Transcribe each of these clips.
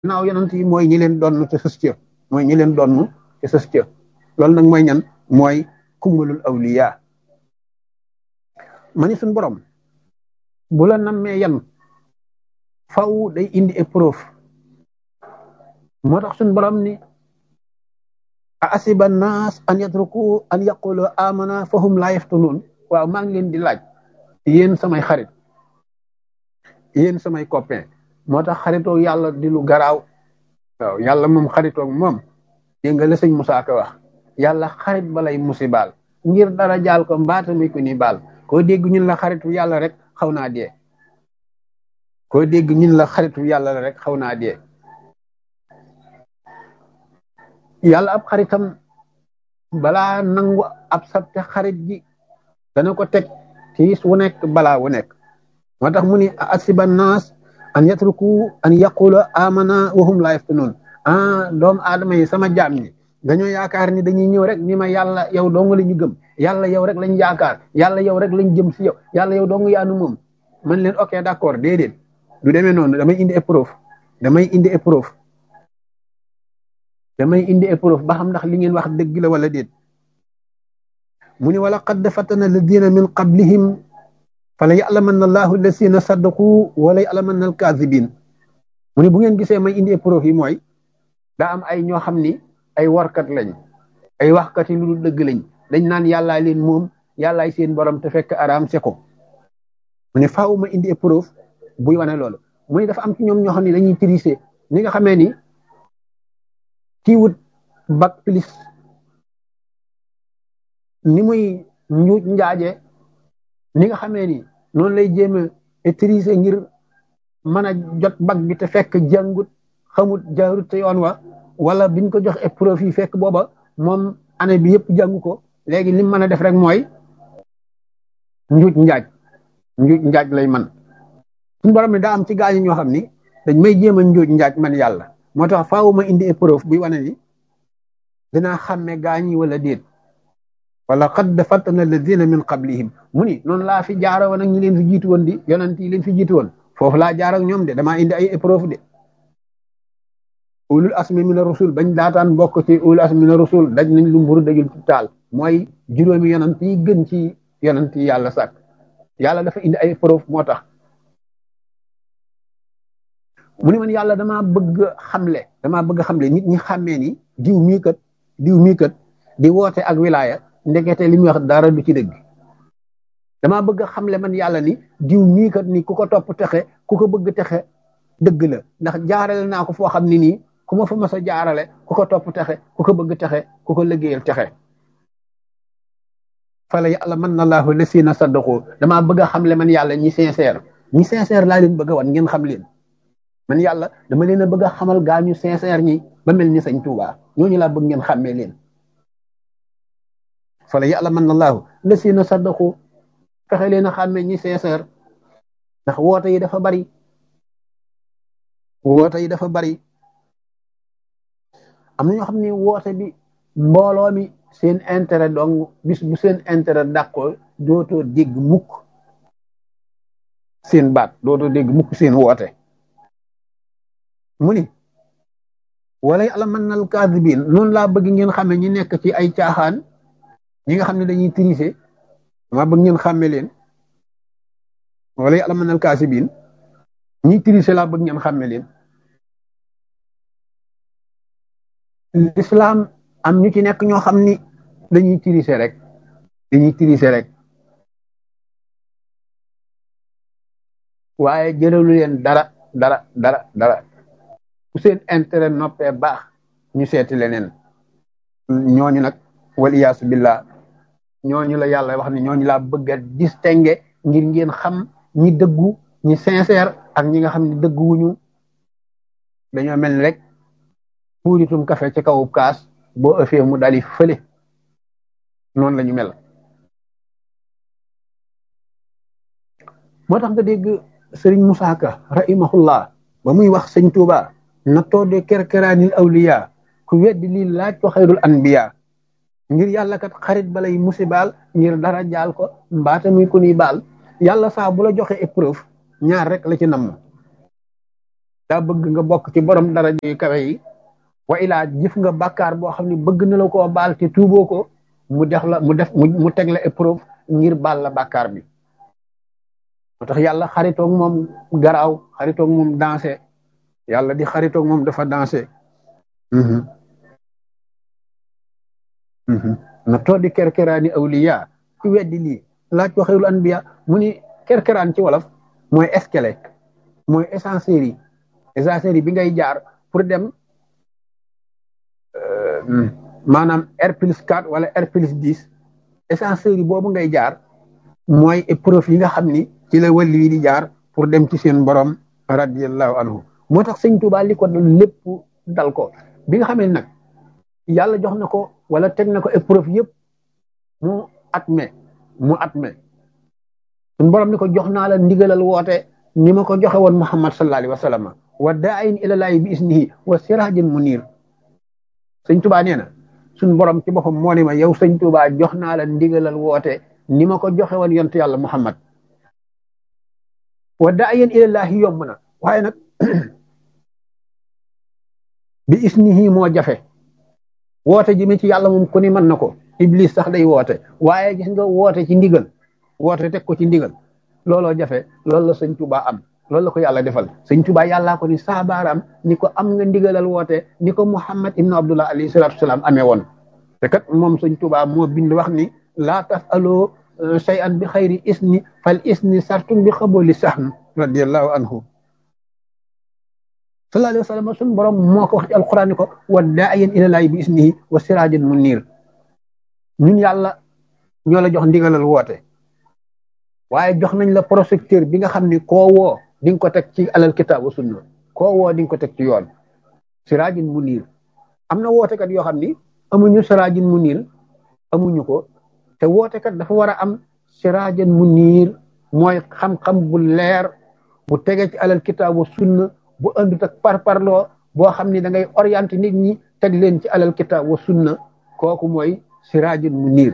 naaw yonent yi mooy ñi leen donn te sës ca mooy ñi leen donn te sës ca loolu nag mooy ñan mooy kumbalul awliya ma ni suñ borom bu la nammee yan faw day indi épreuve moo tax suñ borom ni a asiba naas an yatruku an yaqulu amana fahum la yaftunun waaw maa ngi leen di laaj yéen samay xarit yéen samay copain moo tax xaritoo yàlla di lu garaaw waaw yàlla moom xaritoog moom dégg nga la sëñ Musaa Ka wax yàlla xarit balay musibaal ngir dara jaal ko mbaata muy ko ni baal koo dégg ñun la xaritu yàlla rek xaw naa dee koo dégg ñun la xaritu yàlla rek xaw naa dee yàlla ab xaritam balaa nangu ab sabte xarit ji dana ko teg tiis wu nekk balaa wu nekk moo tax mu ni asiba naas an yatruku an yaqulu amana wahum la yaftunun ah doomu aadama yi sama jaam ñi dañoo yaakaar ni dañuy ñëw rek ni ma yàlla yow dong la ñu gëm yàlla yow rek lañ yaakaar yàlla yow rek lañ jëm si yow yàlla yow dong yaanu moom man leen ok d'accord déedéet du demee noonu damay indi épreuve damay indi épreuve damay indi épreuve ba xam ndax li ngeen wax dëgg la wala déet mu ni wala qad fatana alladina min qablihim fala ya'lamanna allahu alladina saddaqu wala ya'lamanna alkazibin mu ni bu ngeen gisee may indi épreuve yi mooy daa am ay ñoo xam ni ay warkat lañ ay waxkat yi lu dul dëgg lañ dañ naan yàllaa leen moom yàllaay seen borom te fekk araam se ko mu ne faaw ma indi épreuve buy wane loolu mu ne dafa am ci ñoom ñoo xam ne dañuy tricher ni nga xamee ni kii wut bac plus ni muy njuuj njaaje ni nga xamee ni noonu lay jéem a tricher ngir mën a jot bac bi te fekk jàngut xamut jaarut te yoon wa wala biñ ko jox épreuve yi fekk booba moom année bi yëpp jàngu ko léegi lim mën a def rek mooy njuuj njaaj njuuj njaaj lay man suñu borom ne daa am ci gaañu ñoo xam ni dañ may jéem a njuuj njaaj man yàlla moo tax faaw ma indi épreuve buy wane ni dinaa xàmme gaañi wala déet wala qad fatana alladina min qablihim mu ni noonu laa fi jaara woon ak ñi leen fi jiitu woon di yonent yi leen fi jiitu woon foofu laa jaar ak ñoom de damaa indi ay épreuve de ulul asmi mina rusul bañ daataan bokk ci ulul asmi mina rusul daj nañ lu mburu dajul ci taal mooy juróomi yonent yi gën ci yonent yi yàlla sàkk yàlla dafa indi ay preuve moo tax mu ne man yàlla damaa bëgg xamle damaa bëgg xamle nit ñi xàmmee ni diw mii kat diw mii kat di woote ak wilaya ndekete li muy wax dara du ci dëgg damaa bëgg xamle man yàlla ni diw mii kat ni ku ko topp texe ku ko bëgg texe dëgg la ndax jaarale naa ko foo xam ne nii ku ma fa mas a jaarale ku ko topp texe ku ko bëgg texe ku ko liggéeyal texe fala yàlla man na laahu lasina saddaqu damaa bëgg a xamle man yàlla ñi sincère ñi sincère laa leen bëgg a wan ngeen xam leen man yàlla dama leen a bëgg a xamal gaa ñu sincère ñi ba mel ni sañ Tuubaa ñooñu laa bëgg ngeen xàmmee leen fala yàlla man na laahu lasina saddaqu fexe leen a xàmmee ñi sincère ndax woote yi dafa bari woote yi dafa bari am na ñoo xam ne woote bi mbooloo mi seen intérêt dong bis bu seen intérêt dàqoo dootoo dégg mukk seen baat dootoo dégg mukk seen woote mu ni wala yàlla mën nal kaasibin noonu laa bëgg ngeen xame ñi nekk ci ay caaxaan ñi nga xam ne dañuy tricher dama bëgg ngeen xàmme leen wala yàlla mën nal kaasibin ñi tricher laa bëgg ngeen xàmme leen l'islam am ñu ci nekk ñoo xam ni dañuy tricher rek dañuy tricher rek waaye jëralu leen dara dara dara dara bu seen intérêt noppee baax ñu seeti leneen ñooñu nag wal iyaasu billah ñooñu la yàlla wax ni ñooñu laa bëgg a distinguer ngir ngeen xam ñi dëggu ñi sincère ak ñi nga xam ne dëgguwuñu dañoo mel ni rek puuritum café ci kawu kaas boo ëffee mu dali fële noonu la ñu mel moo tax nga dégg sëriñ Musaa Ka rahimahullah ba muy wax sëñ Tuuba na toode kerkeraanil awliya ku weddi lii laaj ko xayrul anbiya ngir yàlla kat xarit balay musibaal ngir dara jaal ko mbaata muy ku ni baal yàlla saa bu la joxe épreuve ñaar rek la ci namm daa bëgg nga bokk ci borom dara yu kawe yi wa ilaa jëf nga bàkkaar boo xam ne bëgg na la koo baal te tuuboo ko mu def la mu def mu teg la épreuve ngir baal la bàkkaar bi moo tax yàlla xaritoog moom garaaw xaritoog moom dansé yàlla di xaritoog moom dafa dansé na too di kerkeraani awliya ku weddi lii laaj ko xeyrul anbiya mu ni kerkeraan ci wolof mooy escalier mooy ascenseur yi ascenseur yi bi ngay jaar pour dem maanaam R plus 4 wala R plus 10 ascenseur yi boobu ngay jaar mooy épreuve yi nga xam ni ci la wàllu yi di jaar pour dem ci seen borom radiyallahu anhu moo tax sëñ Tuubaa li ko lépp dal ko bi nga xam ne nag yàlla jox na ko wala teg na ko épreuve yëpp mu atme mu atme suñ borom ni ko jox naa la ndigalal woote ni ma ko joxe woon Muhammad sallallahu alayhi wa sallam wa daayin ilalaahi bi isnihi wa sirajin munir sëñ Tuubaa nee na suñ borom ci boppam moo ne ma yow sëñ Tuubaa jox naa la ndigalal woote ni ma ko joxe woon yontu yàlla Muhammad wa daayin ilalaahi yomb na waaye nag bi isnihi moo jafe woote ji mi ci yàlla moom ku ni mën na ko iblis sax day woote waaye gis nga woote ci ndigal woote teg ko ci ndigal looloo jafe loolu la sëñ Tuubaa am loolu la ko yàlla defal sëñ Tuubaa yàllaa ko ni saabaaraam ni ko am nga ndigalal woote ni ko Muhammad ibnu Abdullah alayhi salaatu wasalaam amee woon te kat moom sëñ Tuubaa moo bind wax ni laa tasaloo shay'an bi xayri isni fal isni sartum bi xaboli sahm radiyallahu anhu sallallahu alayhi wa sallam suñu borom moo ko wax ci alquran ni ko wa daayan ilalaahi bi isnihi wa sirajan munir ñun yàlla ñoo la jox ndigalal woote waaye jox nañ la projecteur bi nga xam ni koo woo di nga ko teg ci alal kitaab wa sunna koo woo di nga ko teg ci yoon sirajan munir am na wootekat yoo xam ni amuñu sirajan munir amuñu ko te wootekat dafa war a am sirajan munir mooy xam-xam bu leer bu tege ci alal kitaab wa sunna bu andut ak parparloo boo xam ni da ngay orienté nit ñi teg leen ci alal kitaab wa sunna kooku mooy siraajun munir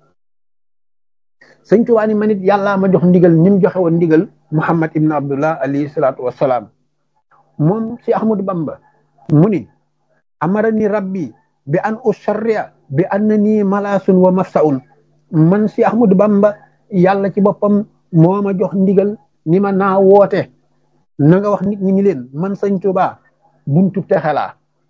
sëñ Tuubaa ni ma nit yàllaa ma jox ndigal ni mu joxe woon ndigal Muhammad ibn Abdullah alayhi salaatu wassalaam moom si Ahmadu Bamba mu ni amarani rabbi bi an usharria bi annani malaasun wa mafsaun man si Ahmadu Bamba yàlla ci boppam moo ma jox ndigal ni ma naa woote na nga wax nit ñi ni leen man sëñ Tuubaa buntu texe laa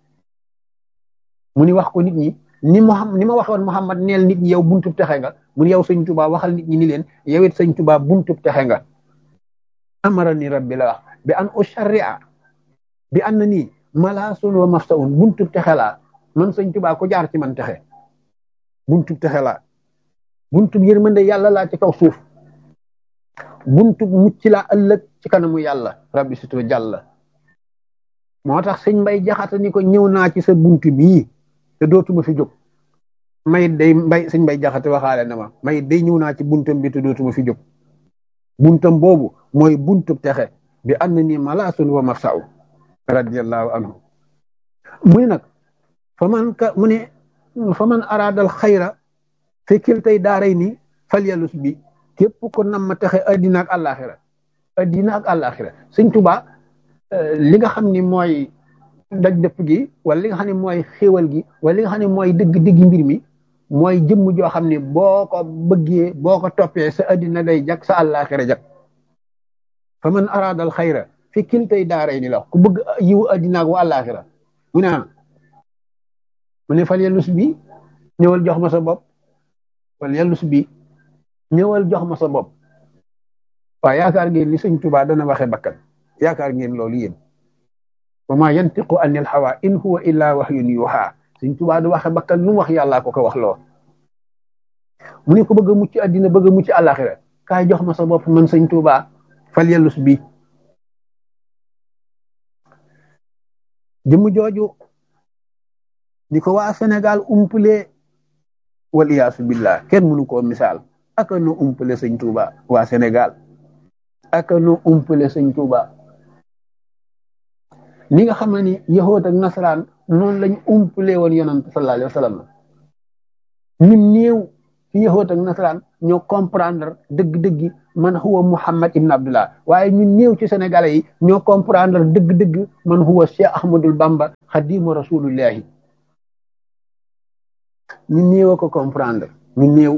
mu ni wax ko nit ñi ni ma ni ma waxoon Muhammad neel nit ñi yow buntu texe nga mu ni yow sëñ Tuubaa waxal nit ñi ni leen yow it sëñ Tuubaa buntu texe nga amara ni rabbi la wax bi an usharria bi an na nii malaasun wa mafsaun buntu texe laa man sëñ Tuubaa ko jaar ci man texe buntu texe laa buntu yërmande yàlla laa ci kaw suuf buntu mucc laa ëllëg ci kanamu yàlla rabbi situ jàlla moo tax sëñ mbay jaxata ni ko ñëw naa ci sa buntu bii te dootuma fi jóg may day mbay sëñ mbay jaxate waxaale na ma may day ñëw naa ci buntam bi te dootuma fi jóg buntam boobu mooy buntu texe bi am na ni malaasun wa mafsau radiallahu anhu mu ne nag fa man ka mu ne fa man araadal xayra fi kiltay daaray ni falyalus bi képp ko nam ma texe addina ak àllaaxira addina ak àllaaxira sëñ Tuubaa li nga xam ni mooy daj dëpp gi wala li nga xam ne mooy xéewal gi wala li nga xam ne mooy dëgg dëgg mbir mi mooy jëmm joo xam ne boo ko bëggee boo ko toppee sa addina day jag sa àllaaxira jag fa man araadal xayra fi kiltay daaray ni la ku bëgg yiwu addina ak wa àllaaxira mu ne mu ne fal yellus bi ñëwal jox ma sa bopp fal yellus bi ñëwal jox ma sa bopp waaw yaakaar ngeen ni sëñ Tuubaa dana waxe bakkan yaakaar ngeen loolu yéen wa ma yantiqu anil hawa in huwa illa wahyun yuha sëñ Tuubaa du waxe bakkan lu mu wax yàllaa ko ko wax loo mu ne ko bëgg a mucc addina bëgg a mucc àllaaxira kaay jox ma sa bopp man sëñ Tuubaa fal yellus bi jëmm jooju di ko waa Sénégal umpule wal iyaasu billah kenn mënu koo misaal aka nu umpale sëñ Tuuba waa Sénégal aka nu umpale sëñ Tuuba ni nga xam ne ni yahood ak nasaraan noonu lañ umpale woon yonant sallallahu alayhi wa sallam ñu néew ci yahoot ak nasaraan ñoo comprendre dëgg-dëgg man huwa Muhammad ibn Abdullah waaye ñu néew ci sénégalais yi ñoo comprendre dëgg-dëgg man huwa Cheikh Ahmadul Bamba xadimu rasulillahi ñu néew a ko comprendre ñu néew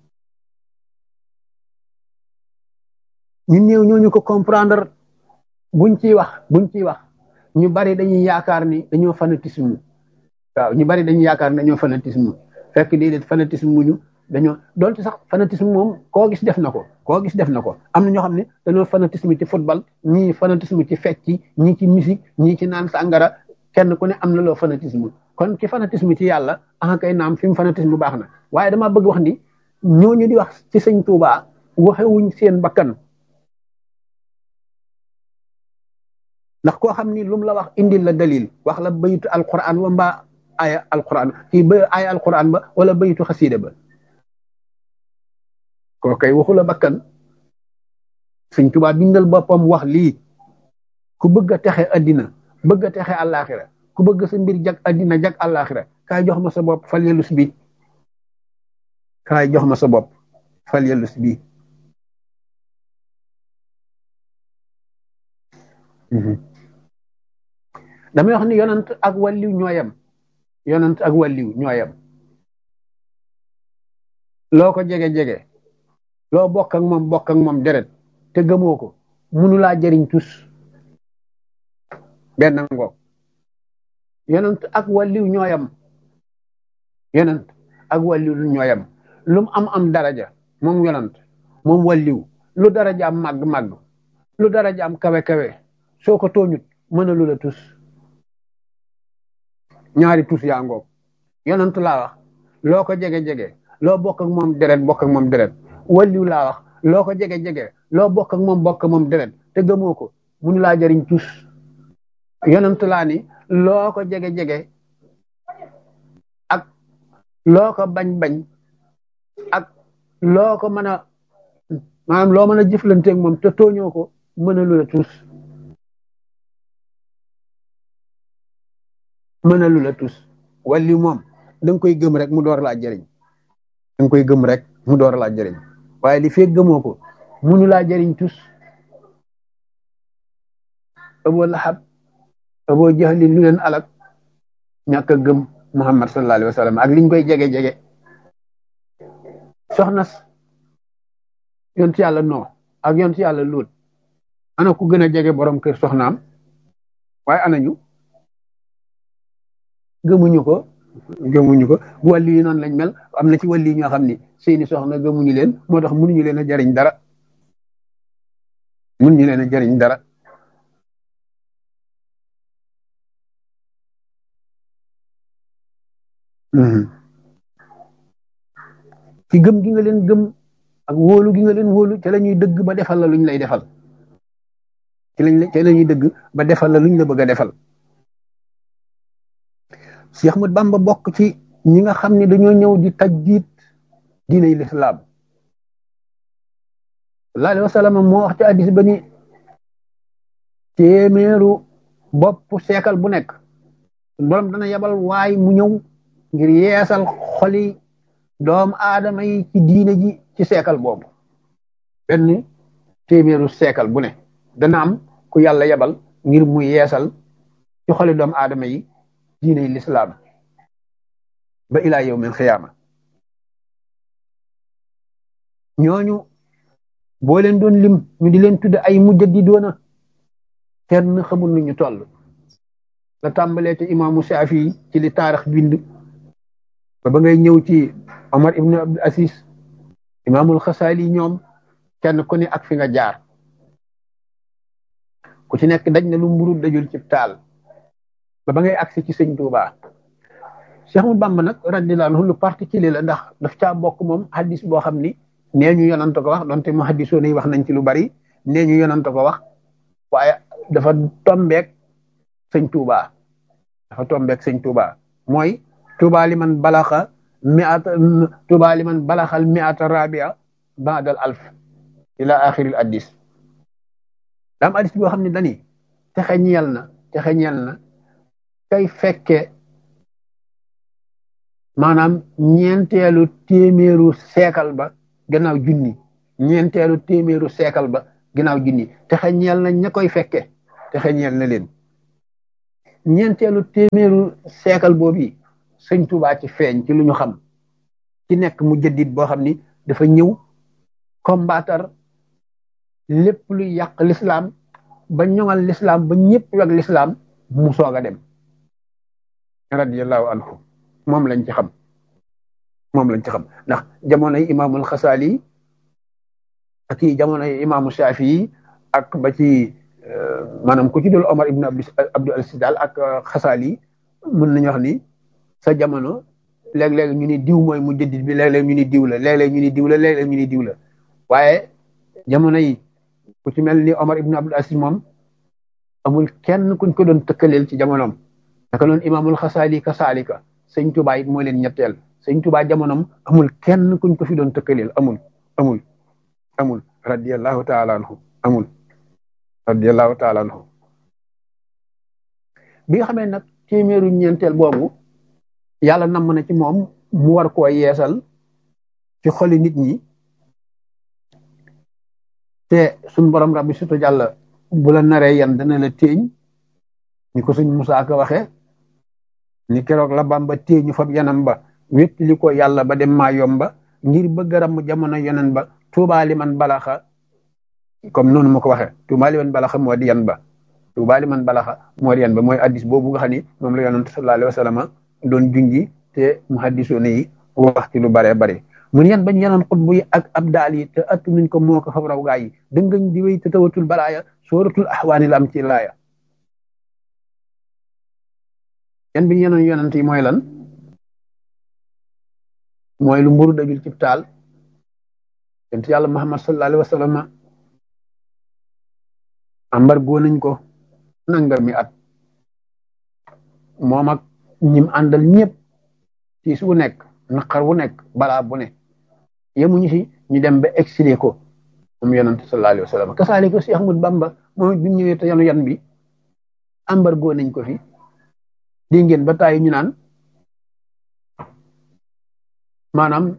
ñu néew ñooñu ko comprendre buñ ciy wax buñ ciy wax ñu bari dañuy yaakaar ni dañoo fanatisme waaw ñu bari dañuy yaakaar ni dañoo fanatisme fekk déedéet fanatisme muñu dañoo doonte sax fanatisme moom koo gis def na ko koo gis def na ko am na ñoo xam ne dañoo fanatisme ci football ñii fanatisme ci fecc ñii ci musique ñii ci naan sàngara kenn ku ne am na loo fanatisme kon ci fanatisme ci yàlla ah kay naam fi mu fanatisme baax na waaye dama bëgg wax ni ñooñu di wax ci sëñ Tuubaa waxewuñ seen bakkan ndax koo xam ni lu mu la wax indil la dalil wax la bayitu alquran wa mbaa aya alquran kii ba aya alquran ba wala bayitu xasiida ba koo kay waxu la bakkan sëñ Tuubaa bindal boppam wax lii ku bëgg a texe addina bëgg a texe àllaaxira ku bëgg sa mbir jag addina jag àllaaxira kaay jox ma sa bopp fal yelus bi kaay jox ma sa bopp fal yelus bi damay wax ni yonant ak wàlliw ñooyam yonant ak wàlliw ñooyam loo ko jege-jege loo bokk ak moom bokk ak moom deret te gëmoo ko munu laa jëriñ tus benn ngoog yonent ak wàlliw ñooyam yonent ak wàlliw lu ñooyam lu mu am am daraja moom yonent moom wàlliw lu daraja am màgg-màgg lu daraja am kawe-kawe soo ko tooñut mën a lu la tus ñaari tus yaa ngoog yonent laa wax loo ko jege-jege loo bokk ak moom deret bokk ak moom deret wàlliw laa wax loo ko jege-jege loo bokk ak moom bokk moom deret te gëmoo ko munu laa jëriñ tus yonent laa ni loo ko jege-jege ak loo ko bañ-bañ ak loo ko mën a maanaam loo mën a jëflanteeg moom te tooñoo ko mën a lu la tus mën a lu la tus wàlli moom da nga koy gëm rek mu door laa jëriñ da nga koy gëm rek mu door laa jëriñ waaye li fekk gëmoo ko munu laa jëriñ tus Abu Lahab Abu Jahli lu leen alak ñàkk a gëm Muhammad sallallahu alayhi wa sallam ak liñ koy jege-jege soxna yont yàlla noo ak yont yàlla luut ana ku gën a jege borom kër soxnaam waaye anañu gëmuñu ko gëmuñu ko bu wàlli yi noonu lañ mel am na ci wàlli ñoo xam ni seeni soxna gëmuñu leen moo tax mënuñu leen a jariñ dara mënuñu leen a jariñ dara ci gëm gi nga leen gëm ak wóolu gi nga leen wóolu ca la ñuy dëgg ba defal la luñ lay defal ci lañ ca la ñuy dëgg ba defal la luñ la bëgg a defal Cheikh Ahmad Bamba bokk ci ñi nga xam ne dañoo ñëw di tajdiid diinay lislaam sallallahu alayhi wa sallam moo wax ci addis ba ni téeméeru bopp seekal bu nekk borom dana yebal waay mu ñëw ngir yeesal xoli doomu aadama yi ci diine ji ci seekal boobu benn téeméeru seekal bu ne dana am ku yàlla yebal ngir mu yeesal ci xoli doomu aadama yi diine lislaam ba ilaa yawmil xiyaama ñooñu boo leen doon lim ñu di leen tudde ay mujjadidoona kenn xamul nu ñu toll la tàmbalee te imaamu Shaafi ci li taarix bind ba ba ngay ñëw ci Omar ibnu Abdul Aziz imaamul Xasaali ñoom kenn ku ne ak fi nga jaar ku ci nekk daj na lu mburu dajul ci taal ba ba ngay agsi ci sëñ Tuubaa Cheikh Ahmadu Bamba nag radiyallaahu anhu lu particulier la ndax daf caa bokk moom hadis boo xam ni nee ñu yonant ko wax donte mu hadisoon yi wax nañ ci lu bari nee ñu yonant ko wax waaye dafa tombeek sëñ Tuubaa dafa tombeek sëñ Tuubaa mooy Tuubaa li man balaxa miata Tuubaa li man balaxal miata rabia baadal alf ila axiril addis daam addis boo xam ne dani texe ñeel na texe ñeel na kay fekke maanaam ñeenteelu téeméeru seekal ba gannaaw junni ñeenteelu téeméeru seekal ba gannaaw junni te xeñeel na ña koy fekke te xeñeel na leen ñeenteelu téeméeru seekal boobu sëñ Tuubaa ci feeñ ci lu ñu xam ci nekk mu jëddit boo xam ni dafa ñëw combattre lépp lu yàq l'islam ba ñoŋal l'islam ba ñëpp weg l'islam mu soog a dem radiyallahu anhu moom lañ ci xam moom lañ ci xam ndax jamonoy imaamul xasaali ak i jamonoy imaamu shafii ak ba ci maanaam ku ci dul omar ibn abdul aziz daal ak xasaali mën nañu wax ni sa jamono léeg-léeg ñu ni diw mooy mu jëddit bi léeg-léeg ñu ni diw la léeg-léeg ñu ni diw la léeg-léeg ñu ni diw la waaye jamono yi ku ci mel ni omar ibn abdul aziz moom amul kenn kuñ ko doon tëkkaleel ci jamonoom naka noonu imaamul xasaali ka saalika sëñ Tuubaa it moo leen ñetteel sëñ Tuubaa jamonoom amul kenn kuñ ko fi doon tëkkaleel amul amul amul radiyallahu taala anhu amul radiyallahu taala anhu bi nga xamee nag téeméeru ñeenteel boobu yàlla namm na ci moom mu war koo yeesal ci xoli nit ñi te suñ borom rabbi sutu jàll bu la naree yan dana la téeñ ni ko suñ Musaa Ka waxe ni keroog la Bamba téeñu fab yanam ba wét li ko yàlla ba dem maa yomba ngir bëgg ram jamono yonen ba tuubaali man balaxa comme noonu ma ko waxe tuubaali man balaxa moo di yan ba tuubaali man balaxa moo di yan ba mooy addis boobu nga xam ni moom la yonent sallallahu alayhi wa sallam doon junji te muhaddisoon yi wax ci lu bare bare mun yan bañ yanoon xutbu yi ak abdaal yi te attu nuñ ko moo ko fab raw gaa yi dëngañ di wéy te tawatul balaaya sooratul axwaani la am ci laaya yan biñ yanoon yonent yi mooy lan mooy lu mburu dajul cib taal yonent yàlla muhammad sallallahu alayhi wa sallam ambar goo nañ ko nanga mi at moom ak ñim àndal ñëpp ci su nekk naqar wu nekk balaa bu ne yemuñu si ñu dem ba exilé ko moom yonent sallallahu alayhi wa sallam kasaale ko si Ahmad Bamba moom bi ñëwee te yanu yan bi embargo nañ ko fi di ngeen ba tàyyi ñu naan maanaam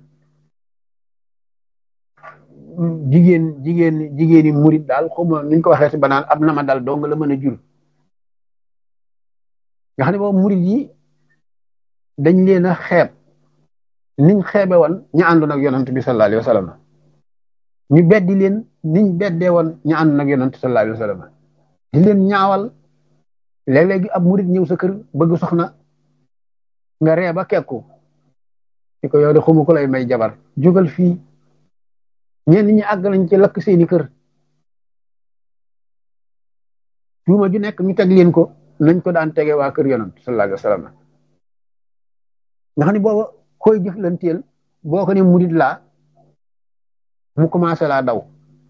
jigéen jigéen jigéeni murit daal xawma nuñ ko waxee si banaan ab na ma dal dong la mën a jur nga xam ne boobu murit yi dañ leen a xeeb niñ xeebe woon ña àndoon ak yonent bi sallallahu alayhi wa sallam ñu beddi leen niñ beddee woon ña àndoon ak yonent sallallahu alayhi wa sallam di leen ñaawal léeg-léegi ab murit ñëw sa kër bëgg soxna nga ree ba kekku ci ko yow de xumu ko lay may jabar jógal fii ñenn ñi àgg nañ ci lakk seeni kër tuuma ju nekk ñu teg leen ko nañ ko daan tege waa kër yonent sallallahu alayhi wa sallam nga xam ne booba koy jëflanteel boo ko ne murit laa mu commencé laa daw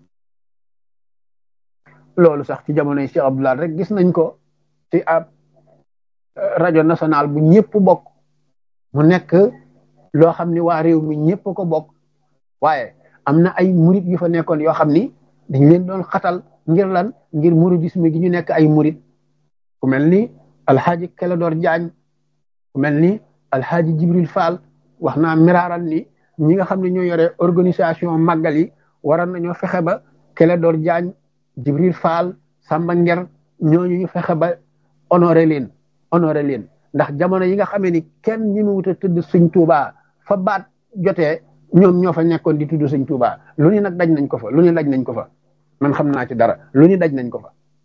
loolu sax ci jamonoy Cheikh Abdoulaye rek gis nañ ko ci ab rajo national bu ñëpp bokk mu nekk loo xam ni waa réew mi ñëpp ko bokk waaye am na ay murit yu fa nekkoon yoo xam ni dañ leen doon xatal ngir lan ngir muridisme gi ñu nekk ay murit ku mel ni alxaaji Keledor Jaañ ku mel ni alxaaji Jibril Fall wax naa miraaral ni ñi nga xam ne ñoo yore organisation màggal yi waroon nañoo fexe ba Keledor Jaañ Jibril Fall Samba Nger ñooñu ñu fexe ba honoré leen honoré leen ndax jamono yi nga xamee ni kenn ñi mu wut a tudd sëñ Tuubaa fa baat jotee ñoom ñoo fa nekkoon di tudd sëñ Tuubaa lu ni nag daj nañ ko fa lu ni daj nañ ko fa man xam naa ci dara lu ni daj nañ ko fa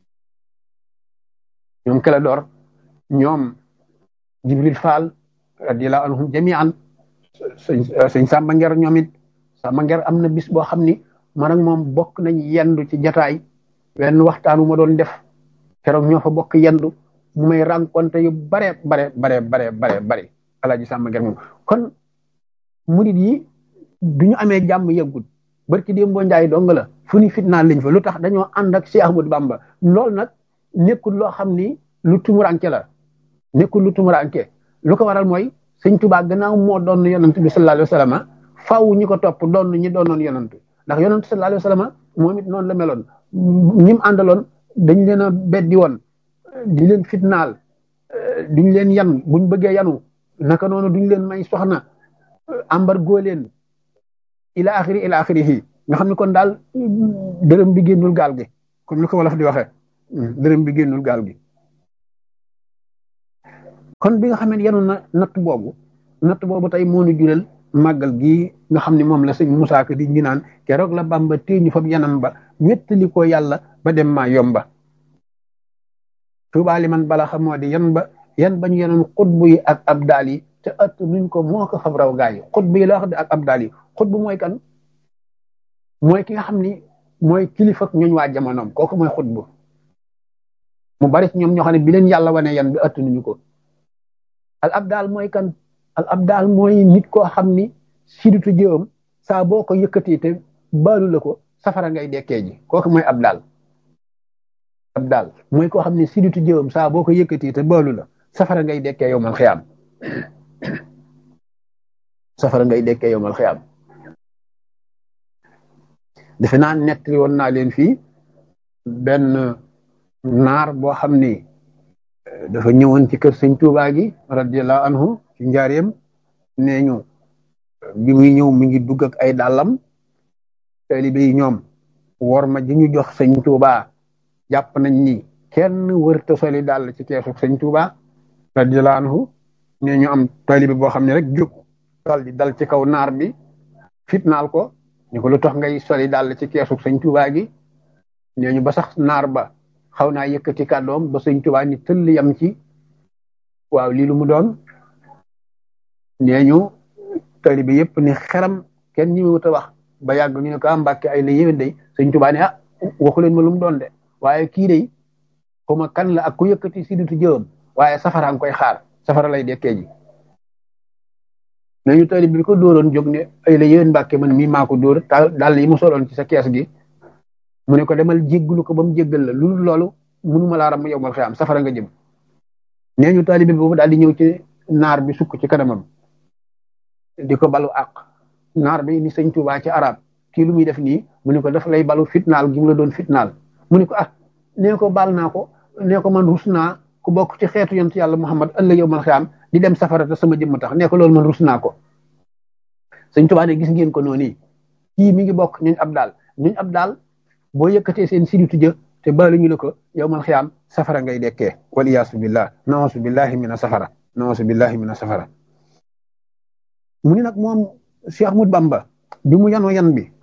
ñoom Keledor ñoom Jibril Fall radiyallahu anhum jami'an sëñ sëñ Samba Nger ñoom it Samba Nger am na bis boo xam ni man ak moom bokk nañ yendu ci jataay wenn waxtaan wu ma doon def keroog ñoo fa bokk yendu mu may rencontré yu bare bare bare bare bare bare alaaji Samba Nger moom kon murid yi du ñu amee jàmm yëggut barki démb boo njaay dong la fu ni fitnaan lañ fa lu tax dañoo ànd ak Cheikh Ahmadou Bamba loolu nag nekkul loo xam ni lu tumuranke la nekkul lu tumuranke lu ko waral mooy sëñ Tuubaa gannaaw moo doon yonant bi sallallahu alayhi wa sallam faaw ñi ko topp doon ñi doonoon yonant ndax yonant sallallahu alayhi wa sallam moom it noonu la meloon ñi mu àndaloon dañ leen a beddi woon di leen fitnaal duñ leen yan buñ bëggee yanu naka noonu duñ leen may soxna embargo leen ila axiri ila axirihi nga xam ne kon daal dërëm bi génnul gaal gi comme ni ko wolof di waxee dërëm bi génnul gaal gi kon bi nga xam ne yenu na natt boobu natt boobu tey moo ñu jural màggal gii nga xam ne moom la sëñ Musaa Ka di ñu naan keroog la Bàmba téeñu fab yanam ba wéttali ko yàlla ba dem maa yomba tuubaali man bala xamoo di yan ba yan ba ñu yenoon xutbu yi ak abdaal yi te ëtt nuñ ko moo ko fab raw gaa yi xutbu yi la wax de ak abdaal yi xutbu mooy kan mooy ki nga xam ni mooy kilifa ak ñooñ waa jamonoom kooku mooy xutbu mu bari ci ñoom ñoo xam ne bi leen yàlla wane yan bi ëtt nuñu ko al abdaal mooy kan al abdaal mooy nit koo xam ni siditu jëwam saa boo ko yëkkatee te baalu la ko safara ngay dekkee ji kooku mooy abdaal abdaal mooy koo xam ne siditu jëwam saa boo ko yëkkatee te baalu la safara ngay dekkee yow mal xiyaam safara ngay dekkee yow mal xiyaam defe naa nettali woon naa leen fii benn naar boo xam ni dafa ñëwoon ci kër sëñ Tuubaa gi radiyallahu anhu ci njaareem nee ñu bi muy ñëw mi ngi dugg ak ay dàllam taalibe yi ñoom wor ma ji ñu jox sëñ Tuubaa jàpp nañ ni kenn wërta soli dàll ci keesu sëñ Tuubaa radiyallahu anhu nee ñu am taalibe boo xam ne rek jóg dal di dal ci kaw naar bi fitnaal ko ñu ko lu tax ngay soli dàll ci keesu sëñ Tuubaa gi nee ñu ba sax naar ba xaw naa yëkkati kàddoom ba sëñ Tuubaa ni tëll yam ci waaw lii lu mu doon nee ñu taalibe yëpp ni xeram kenn ñi wut a wax ba yàgg ñu ne ko am mbàkke ay la yéwén day sëñ Tuubaa ne ah waxu leen ma lu mu doon de waaye kii day xuma kan la ak ku yëkkati siditu jëwam waaye safara nga koy xaar safara lay dekkee ji nee ñu taalibe bi ko dóoroon jóg ne ay la yéwén mbàkke man mii maa ko dóor daal yi mu soloon ci sa kees gi mu ne ko demal jéggalu ko ba mu jéggal la lu loolu mënuma laa ram yow mal xiyaam safara nga jëm nee ñu taalibe boobu daal di ñëw ci naar bi sukk ci kanamam di ko balu àq naar bi ni sëñ Tuubaa ci arab kii lu muy def nii mu ne ko daf lay balu fitnaal gi mu la doon fitnaal mu ne ko ah nee ko baal naa ko nee ko man rus naa ku bokk ci xeetu yonent yàlla Muhammad ëllëg yow mal xiyaam di dem safara te sama jëmm tax nee ko loolu man rus naa ko sëñ Tuubaa ne gis ngeen ko noonu kii mi ngi bokk ñuñ ab daal ñuñ ab daal boo yëkkatee seen siditu jë te baalu ñu la ko yow mal xiyaam safara ngay dekkee wal iyaasu billah nawasu billahi mina safara nawasu billahi mina safara mu ni nag moom Cheikh Ahmad Bamba bi mu yanoo yan bi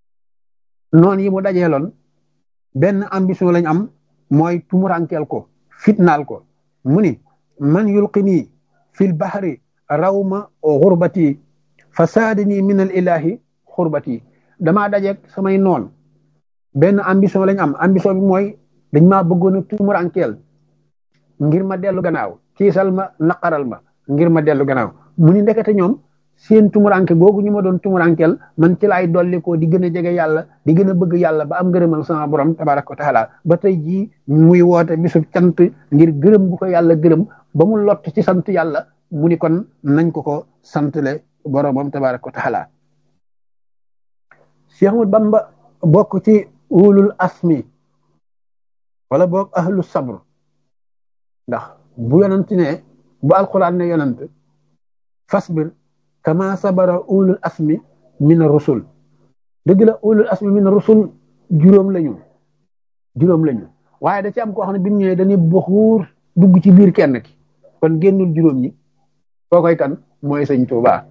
noonu yi mu dajeeloon benn ambition lañ am mooy tumurankeel ko fitnaal ko mu ni man yulqini fil bahri rawma xurbati fasaadini min al ilahi xurbati damaa dajeeg samay noon benn ambition lañ am ambition bi mooy dañ maa bëggoon a tumurankeel ngir ma dellu gannaaw kiisal ma naqaral ma ngir ma dellu gannaaw mu ni ndekete ñoom seen tumuranke googu ñu ma doon tumurankeel man ci laay dolli ko di gën a jege yàlla di gën a bëgg yàlla ba am ngërëmal sama borom tabaraka wa taala ba tey jii muy woote bisub cant ngir gërëm bu ko yàlla gërëm ba mu lott ci sant yàlla mu ni kon nañ ko ko santle boromam tabaraka wa taala Cheikh Ahmad Bamba bokk ci ulul asmi wala boog ahlu sabr ndax bu yonent ne bu alquran ne yonent fasbir kama sabara ulul asmi min rusul dëgg la ulul asmi min rusul juróom lañu juróom lañu waaye da ci am koo xam ne bi mu ñëwee dañuy buxuur dugg ci biir kenn ki kon génnul juróom ñi koo koy kan mooy sëñ Tuubaa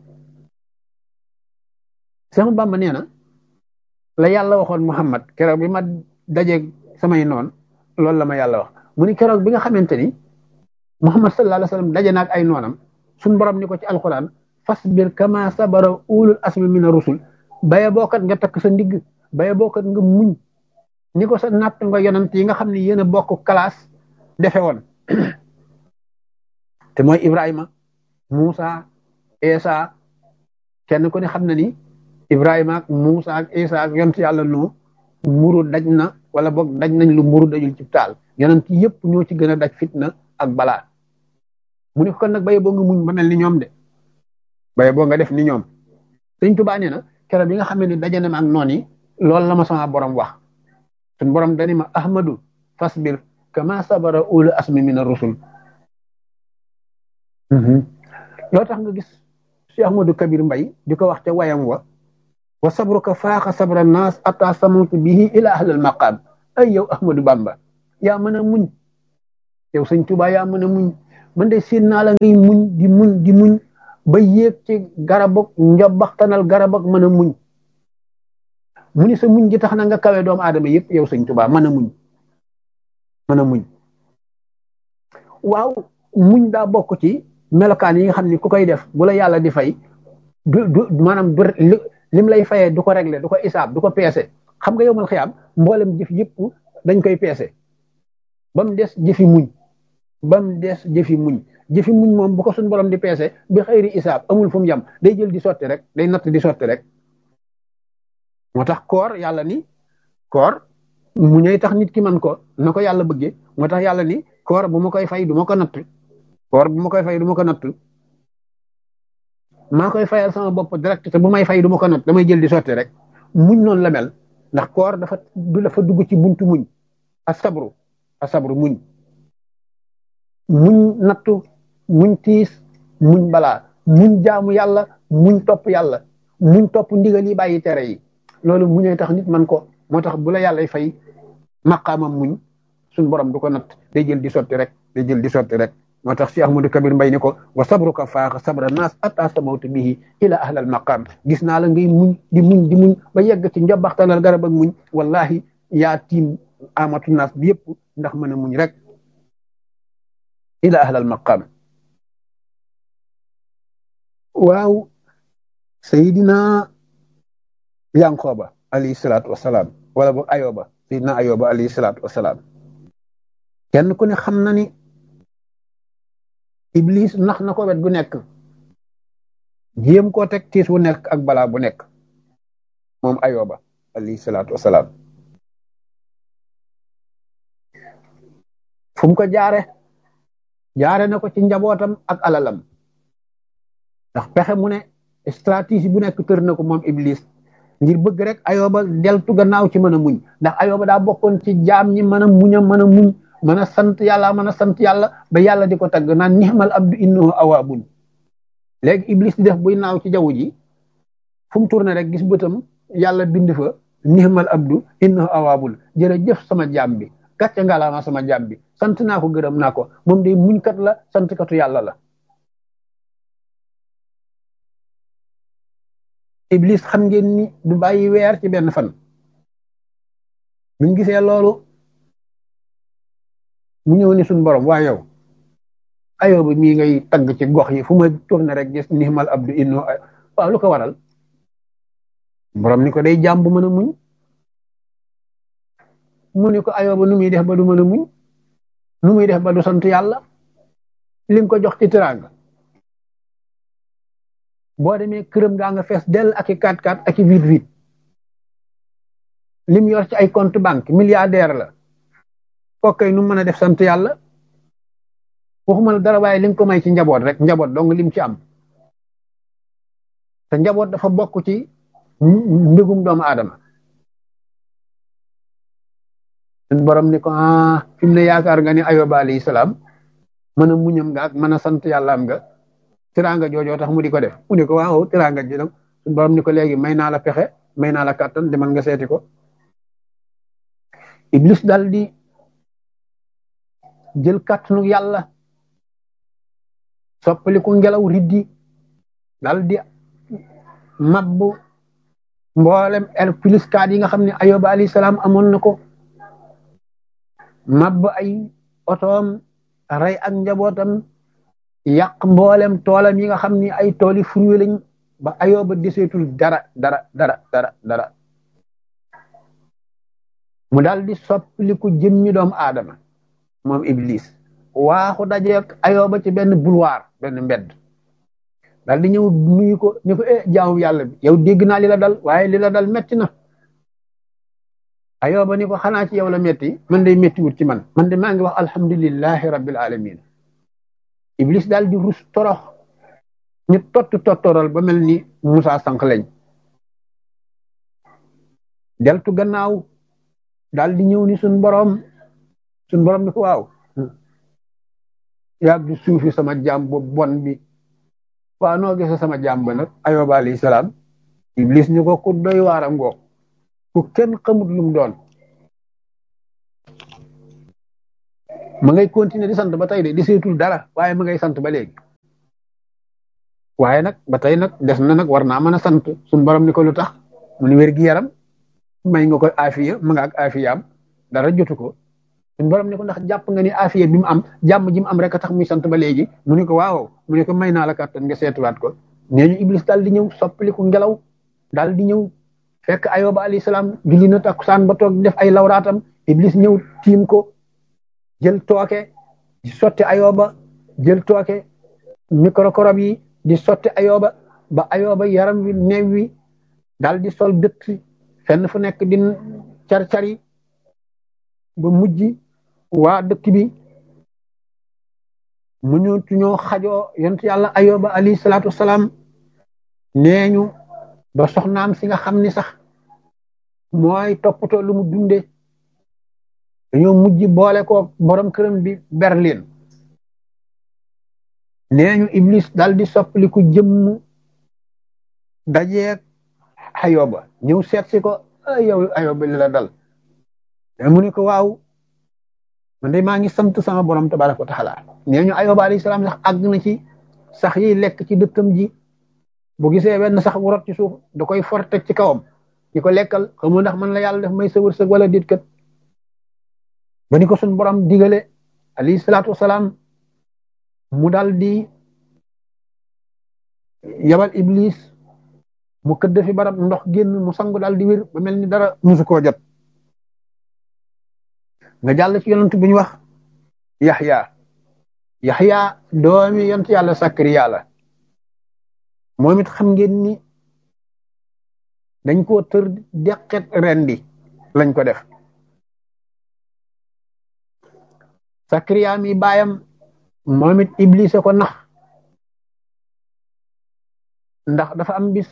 Seex Bamba nee na la yàlla waxoon Muhammad keroog bi ma dajeeg samay noon loolu la ma yàlla wax mu ni keroog bi nga xamante ni Muhammad sallallahu alayhi wa sallam daje naag ay noonam suñ borom ni ko ci alquran fasbir kama sabara ulul asmi mina rusul baye bookat nga takk sa ndigg baye bookat nga muñ ni ko sa natt nga yonant yi nga xam ne yéen a bokk classe defe woon te mooy Ibrahima Moussa Esa kenn ku ne xam na ni Ibrahima ak Moussa ak Esa ak yonent yàlla noo mburu daj na wala boog daj nañ lu mburu dajul ci taal yonent yëpp ñoo ci gën a daj fitna ak balaa mu ne ko kon nag baye boo nga muñ ba mel ni ñoom de baye boo nga def ni ñoom sëñ Tuubaa nee na keroog bi nga xam ne daje na ma ak noon yi loolu la ma sama borom wax suñ borom dani ma ahmadu fasbir kama sabara ulu asmi min ar-rusul loo tax nga gis Cheikh Ahmadou Kabir Mbay di ko wax ca wayam wa wa sabruka faaxa sabra naas ata samutu bihi ila ahlal maqaam ay yow Ahmadou Bamba yaa mën a muñ yow sëñ Tuubaa yaa mën a muñ man de seen naa la ngay muñ di muñ di muñ ba yéeg ci garabok njobaxtanal garabok mën a muñ mu ni sa muñ gi tax na nga kawe doomu aadama yëpp yow sëñ Tuubaa mën a muñ mën a muñ waaw muñ daa bokk ci melokaan yi nga xam ni ku koy def bu la yàlla di fay du du maanaam du lim lay fayee du ko régler du ko isaab du ko peese xam nga yow mal xiyaam mboolem jëf yëpp dañ koy peese ba mu des jëfi muñ ba mu des jëfi muñ jëfi muñ moom bu ko suñ borom di peese bi xëyri isaab amul fu mu yem day jël di sotti rek day natt di sotti rek moo tax koor yàlla ni koor mu ñëw tax nit ki man ko na ko yàlla bëggee moo tax yàlla ni koor bu ma koy fay du ma ko natt koor bu ma koy fay du ma ko natt maa koy fayal sama bopp direct te bu may fay du ma ko natt damay jël di sotti rek muñ noonu la mel ndax koor dafa du dafa dugg ci buntu muñ asabru asabru muñ muñ nattu muñ tiis muñ balaa muñ jaamu yàlla muñ topp yàlla muñ topp ndigal yi bàyyi tere yi loolu muñee tax nit man ko moo tax bu la yàlla fay maqaamam muñ suñ borom du ko natt day jël di sotti rek day jël di sotti rek moo tax Cheikh Ahmadou Kabir Mbay ni ko wa sabruka faaxa sabra naas atta samawtu bihi ila ahlal maqaam gis naa la ngay muñ di muñ di muñ ba yegg ci njobaxtanal garab ak muñ wallahi yaa tiim amatu naas bi yëpp ndax mën a muñ rek ila ahlal maqaam waaw sayidina yanqooba alayhi salaatu wasalaam wala boog ayoba sayidina ayoba alayhi salaatu wasalaam kenn ku ne xam na ni iblis nax na ko wet gu nekk jéem koo teg tiis wu nekk ak balaa bu nekk moom ayoba alayhi salaatu wasalaam fu mu ko jaare jaare na ko ci njabootam ak alalam ndax pexe mu ne stratégie bu nekk tër na ko moom iblis ngir bëgg rek ayoba deltu gannaaw ci mën a muñ ndax ayoba daa bokkoon ci jaam ñi mën a muñ a mën a muñ mën a sant yàlla mën a sant yàlla ba yàlla di ko tagg naan nixmal abdu innahu awaabun léegi iblis di def buy naaw ci jaww ji fu mu tourné rek gis bëtam yàlla bind fa nixmal abdu innahu awaabun jërëjëf sama jaam bi gàcce ngalaama sama jaam bi sant naa ko gërëm naa ko moom day muñkat la santkatu yàlla la iblis xam ngeen ni du bàyyi weer ci benn fan buñ gisee loolu mu ñëw ni suñ borom waa yow ayoo bi mii ngay tagg ci gox yi fu ma tourné rek gis nixmal abdu inno waaw lu ko waral borom ni ko day jàmm bu mën a muñ mu ni ko ayoo ba nu muy def ba du mën a muñ nu muy def ba du sant yàlla li nga ko jox ci teraanga boo demee këram gaa nga fees dell ak i 4-4 ak i 8-8 lim yor ci ay compte banque milliardaire la kokkay nu mën a def sant yàlla waxuma la dara waaye li nga ko may ci njaboot rek njaboot dong lim ci am te njaboot dafa bokk ci mbégum doomu aadama suñ borom ni ko ah fi mu ne yaakaar nga ni ayoba alayhi salaam mën a muñam nga ak mën a sant yàlla am nga tiraanga joojoo tax mu di ko def mu ne ko waaw tiraanga ji nag suñ borom ni ko léegi may naa la pexe may naa la kàttan demal nga seeti ko iblis dal di jël kàttanu yàlla soppaliku ngelaw riddi dal di mabbu mboolem el plus kaat yi nga xam ne ayoba alayhi salaam amoon na ko mabb ay otoom rey ak njabootam yàq mboolem toolam yi nga xam ni ay tooli fruit lañ ba ayoba deseetul dara dara dara dara dara mu daal di soppaliku jëmmi doomu aadama moom iblis waaxu dajeek ayoba ci benn boulevard benn mbedd daal di ñëw nuyu ko ni ko eh jaamu yàlla bi yow dégg naa li la dal waaye li la dal metti na ayoba ni ko xanaa ci yow la metti man day metti wut ci man man de maa ngi wax alhamdulillahi rabbil alamin iblis daal di rus torox ñu tott tottoral ba mel ni Musa sànq lañ deltu gannaaw daal di ñëw ni suñ borom suñ borom ni ko waaw yaag di suufi sama jaam bu bon bi waaw noo gisa sama jàmm ba nag ayoba alayhi salaam iblis ñu ko ku doy waaram ngoog ku kenn xamut lum doon ma ngay continuer di sant ba tey de di seetul dara waaye ma ngay sant ba léegi waaye nag ba tey nag des na nag war naa mën a sant suñ borom ni ko lu tax mu ni wér gi yaram may nga koy afiya ma nga ak afiyaam dara jotu ko suñ borom ni ko ndax jàpp nga ni afiya bi mu am jàmm ji mu am rek a tax muy sant ba léegi mu ni ko waaw mu ni ko may naa la kàttan nga seetuwaat ko nee ñu iblis daal di ñëw soppaliku ngelaw daal di ñëw fekk ayoba alayhi salaam julli na takkusaan ba toog def ay lawraatam iblis ñëw tiim ko jël tooke di sotti ayoba jël tooke microcorob yi di sotti ayoba ba ayoba yaram wi neew wi daal di sol dëtt fenn fu nekk di car-cari ba mujj waa dëkk bi mu ñu ñoo xajoo yonent yàlla ayoba alayhi salaatu wasalaam nee ñu ba soxnaam si nga xam ni sax mooy toppatoo lu mu dunde dañoo mujj boole ko borom këram bi Berlin nee ñu Iblis dal di soppaliku jëmm dajeeg ayoba ñëw seet si ko yow ayoba li la dal mu ne ko waaw man de maa ngi sant sama borom tabaraka wa taala nee ñu ayoba alayhi salaam sax àgg na ci sax yiy lekk ci dëkkam ji bu gisee wenn sax bu rot ci suuf da koy for teg ci kawam di ko lekkal xamul ndax man la yàlla def may sa wërsëg wala dit kat ba ni ko suñ borom digale alayhi salaatu wasalaam mu dal di yabal iblis mu këdd fi barab ndox génn mu sangu dal di wér ba mel ni dara musu koo jot nga jàll ci yonent bu ñu wax yaxya yaxya doomi yonent yàlla sakariya la moom it xam ngeen ni dañ koo tër deqet rendi lañ ko def sakariya mi baayam moom it iblis ko nax ndax dafa am bis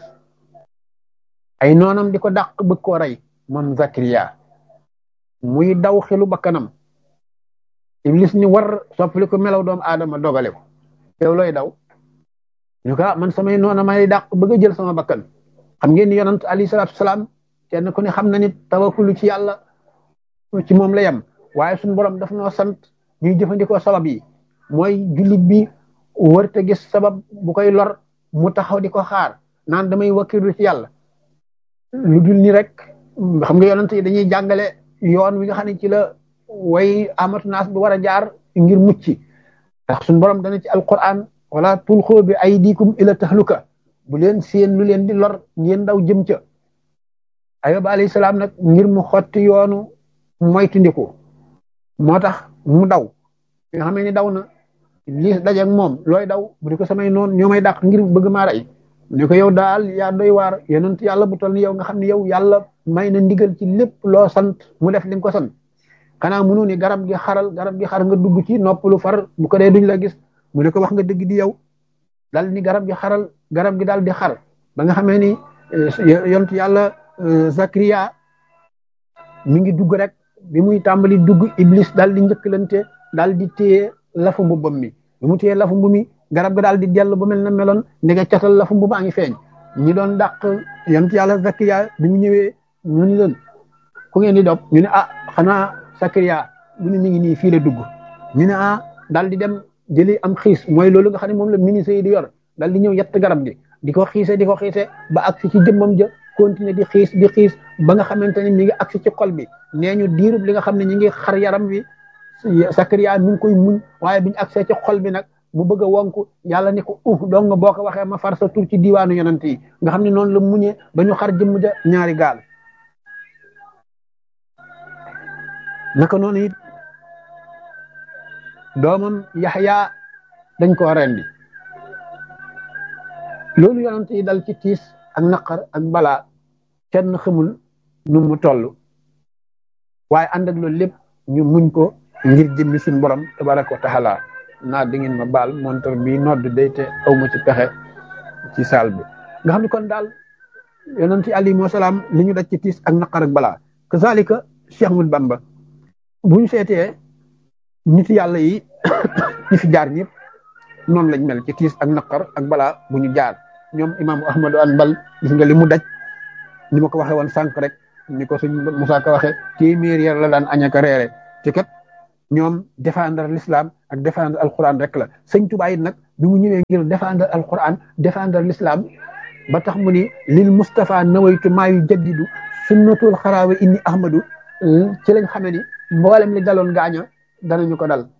ay noonam di ko dàq bëgg koo rey moom zakariya muy daw xelu bakkanam iblis ni war soppali ko melaw doomu aadama dogale ko yow looy daw ñu ko man samay noona may dàq bëgg a jël sama bakkan xam ngeen ni yonant alayhi salaatu salaam kenn ku ne xam na nit tawakkulu ci yàlla ci moom la yem waaye suñu borom daf noo sant ñuy jëfandikoo sabab yi mooy jullit bi wërte gis sabab bu koy lor mu taxaw di ko xaar naan damay wakkilu ci yàlla lu dul ni rek xam nga yonent yi dañuy jàngale yoon wi nga xam ne ci la way amatu naas bi war a jaar ngir mucc ndax suñu borom dana ci alquran wala tulxoo bi aydikum ila tahluka bu leen seen lu leen di lor ngeen daw jëm ca ayoba alayhi salaam nag ngir mu xotti yoonu moytundiku moo tax mu daw nga xam ne daw na lii dajeeg moom looy daw bu di ko samay noonu ñoo may dàq ngir bëgg maa rey ne ko yow daal yaa doy waar yonent yàlla bu toll ni yow nga xam ne yow yàlla may na ndigal ci lépp loo sant mu def li nga ko sant xanaa mënu ni garab gi xaral garab gi xar nga dugg ci noppalu far bu ko dee duñ la gis mu ne ko wax nga dëgg di yow dal ni garab gi xaral garab gi daal di xar ba nga xamee ni yonent yàlla Zakariya mi ngi dugg rek bi muy tàmbali dugg Iblis daal di njëkkalante daal di téye lafu mbubbam mi bi mu téye lafu mbu mi garab ga daal di dellu ba mel na meloon ndege catal lafu mbu baa ngi feeñ ñi doon dàq yonent yàlla Zakariya bi mu ñëwee ñu ni leen ku ngeen di dop ñu ne ah xanaa Zakariya mu ne mi ngi nii fii la dugg ñu ne ah daal di dem jëli am xiis mooy loolu nga xam ne moom la ministre yi di yor daal di ñëw yett garab gi di ko xiise di ko xiise ba agsi ci jëmmam ja continuer di xiis di xiis ba nga xamante ne mi ngi agsi ci xol bi nee ñu diirub li nga xam ne ñi ngi xar yaram wi Sakariya mi ngi koy muñ waaye biñu agsee ci xol bi nag mu bëgg a wonku yàlla ni ko uh donc boo ko waxee ma far sa tur ci diiwaanu yonent yi nga xam ne noonu la muñee ba ñu xar jëmm ja ñaari gaal naka noonu it doomam Yaxya dañ koo rendi loolu yonent yi dal ci tiis ak naqar ak balaa kenn xamul nu mu toll waaye ànd ak loolu lépp ñu muñ ko ngir jëmmi suñu borom tabaraka wa taala naa di ngeen ma baal montar bi nodd day te aw ma ci pexe ci saal bi nga xam ne kon daal yonent yi alayhi salaam li ñu daj ci tiis ak naqar ak balaa kazalika Cheikh Ahmad Bamba bu ñu seetee nit yàlla yi ñi fi jaar ñëpp noonu lañ mel ci tiis ak naqar ak balaa bu ñu jaar ñoom imaamu ahmadu anbal gis nga li mu daj ni ma ko waxee woon sànq rek ni ko suñ Musaa Ka waxee téeméer yar la daan añaka reere te kat ñoom défendre l'islam ak défendre alquran rek la sëñ Tuubaa it nag bi mu ñëwee ngir défendre alquran défendre l'islam ba tax mu ni lil Mustafa nawaytu maa yu jaddidu sunnatul xaraawe inni ahmadu ci lañ xamee ni mboolem li daloon gaaña danañu ko dal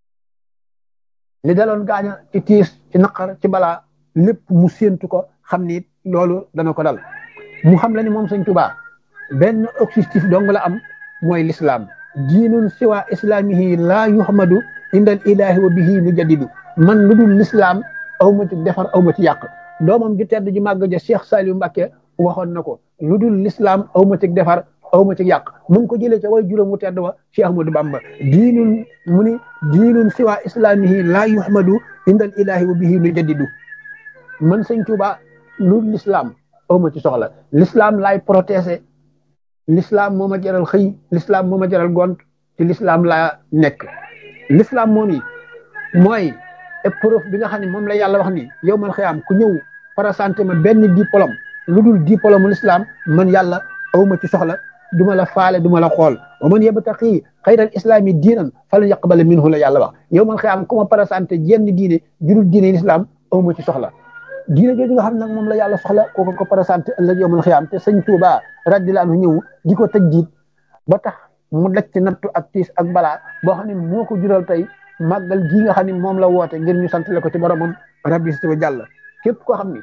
li daloon gaaña ci tiis ci naqar ci balaa lépp mu séentu ko xam ni loolu dana ko dal mu xam la ni moom sëñ Tuubaa benn objectif dong la am mooy l'islam diinun siwa islamihi laa yuhamadu indal ilahi wa bihi nu jaddidu man lu dul l'islam aw ma ci defar aw ma ci yàq doomam ju tedd ji màgg ja Cheikh Saliou Mbacké waxoon na ko lu dul l'islam aw ma ci defar aw ma ci yàq mu ngi ko jëlee ca way juróom wu tedd wa Cheikh Ahmadou Bamba diinun mu ni diinun siwa islamihi laa yuhamadu indal ilahi wa bihi nu jaddidu man sëñ Tuubaa lu dul l'islam aw ma ci soxla l'islam laay protéger l'islam moo ma jaral xëy l'islam moo ma jaral gont ci l'islam laa nekk l'islam moom yi mooy épreuve bi nga xam ne moom la yàlla wax ni yow man xëyaam ku ñëw présenté ma benn diplôme lu dul diplôme l'islam man yàlla awma ci soxla duma la faale duma la xool wa man yabtaqi xayral islami diinan falan yaqbala minhu la yàlla wax yow man xëyaam ku ma présenté jenn diine judul diine l'islam awma ci soxla diine jooju nga xam nag moom la yàlla soxla kooku ko présenté ëllëg yow man xëyaam te sëñ Tuubaa radiyallaahu anhu ñëw di ko tëj jiit ba tax mu daj ci nattu ak tiis ak balaa boo xam ne moo ko jural tey màggal gii nga xam ne moom la woote ngir ñu santale ko ci boromam rabbi si jàll képp koo xam ni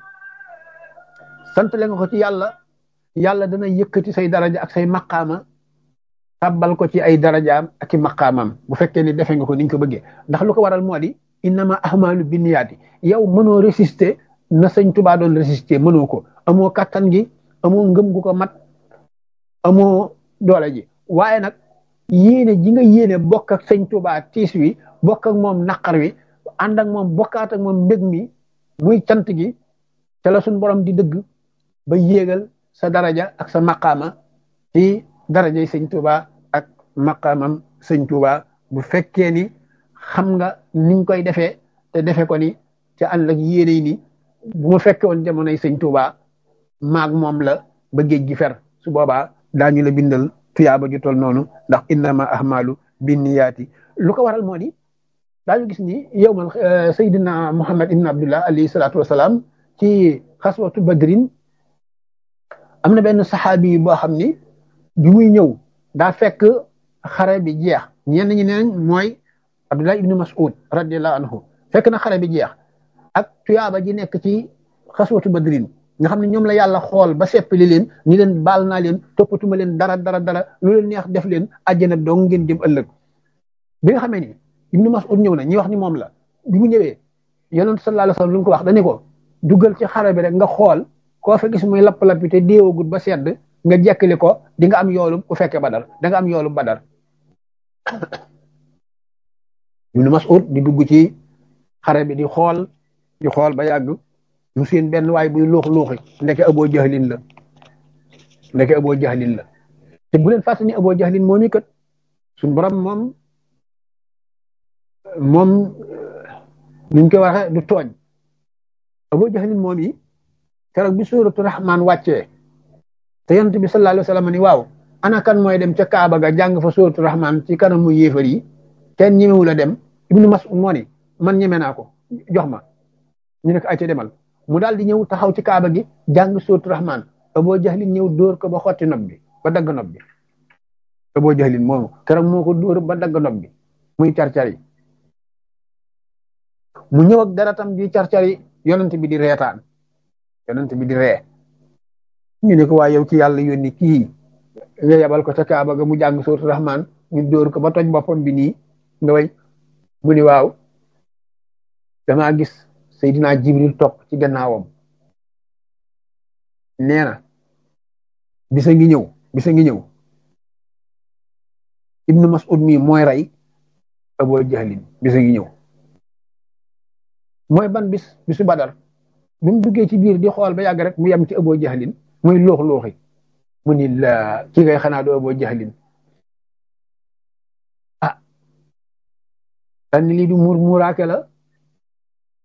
santale nga ko ci yàlla yàlla dana yëkkati say daraja ak say maqaama tàbbal ko ci ay darajaam ak i maqaamam bu fekkee ni defe nga ko ni ñu ko bëggee ndax lu ko waral moo di innama ahmaalu binniyaati yow mënoo résister na sëñ Tuubaa doon résister mënoo ko amoo kattan gi amoo ngëm gu ko mat amoo doole ji waaye nag yéene ji nga yéene bokk ak sëñ Tuubaa tiis wi bokk ak moom naqar wi ànd ak moom bokkaat ak moom mbég mi muy cant gi te la suñ borom di dëgg ba yéegal sa daraja ak sa maqaama ci darajay sëñ Tuubaa ak maqaamam sëñ Tuubaa bu fekkee ni xam nga niñ koy defee te defe ko ni te ànd ak yéene ni bu ma fekke woon jamonoy sëñ Tuubaa maag moom la ba géej gi fer su boobaa daañu la bindal tuyaaba ju tol noonu ndax innama ahmalu binniyaati lu ko waral moo di daañu gis ni yow man Seydina Muhammad ibn Abdullah alayhi salaatu wasalaam ci xaswatu badrin am na benn saxaabi boo xam ni bi muy ñëw daa fekk xare bi jeex ñenn ñi neen mooy Abdullah ibn Mas'ud radiyallahu anhu fekk na xare bi jeex ak tuyaaba ji nekk ci xaswatu badrin nga xam ne ñoom la yàlla xool ba seppali leen ni leen baal naa leen toppatuma leen dara dara dara lu leen neex def leen àjjana dong ngeen jëm ëllëg bi nga xamee ni ibnu Mas'ud ñëw na ñi wax ni moom la bi mu ñëwee yonent sallallahu alayhi wasallam lu mu ko wax dañu ko duggal ci xare bi rek nga xool koo fa gis muy lapp-lappi te déewagut ba sedd nga jekkali ko di nga am yoolu ku fekke badar da nga am yoolu badar ibnu Mas'ud di dugg ci xare bi di xool di xool ba yàgg mu seen benn waay buy luux luuxi ndeke aboo jahlin la ndeke aboo jahlin la te bu leen fàttali ni aboo jahlin moom i kat suñ borom moom moom nuñ koy waxee du tooñ aboo jahlin moom yi keroog bi suuratu rahmaan wàccee te yonent bi sallallahu alayhi wa sallam ni waaw ana kan mooy dem ca Kaaba ga jàng fa suuratu rahmaan ci kanamu yéefar yi kenn ñemewu la dem ibnu Mas'ud moo ni man ñeme naa ko jox ma ñu ne ko ay ca demal mu daal di ñëw taxaw ci kaaba gi jàng sóotu rahman aboo jahlin ñëw dóor ko ba xotti nob bi ba dagg nob bi aboo jahlin moomu keroog moo ko dóor ba dagg nob bi muy carcari mu ñëw ak daratam ji carcari yonent bi di reetaan yonent bi di ree ñu ne ko waa yow ci yàlla yónni kii nga yabal ko ca kaaba ga mu jàng sóotu rahman ñu dóor ko ba toj boppam bi nii nga way mu ni waaw damaa gis Seydina Jibril topp ci gannaawam nee na bisa ngi ñëw bisa ngi ñëw Ibnu Mas'ud mi mooy rey Abu Jahlin bisa ngi ñëw mooy ban bis bisu Badar bi mu duggee ci biir di xool ba yàgg rek mu yem ci Abu Jahlin muy loox looxi mu ni la ki ngay xanaa doo Abu Jahlin ah dan lii du muur muuraake la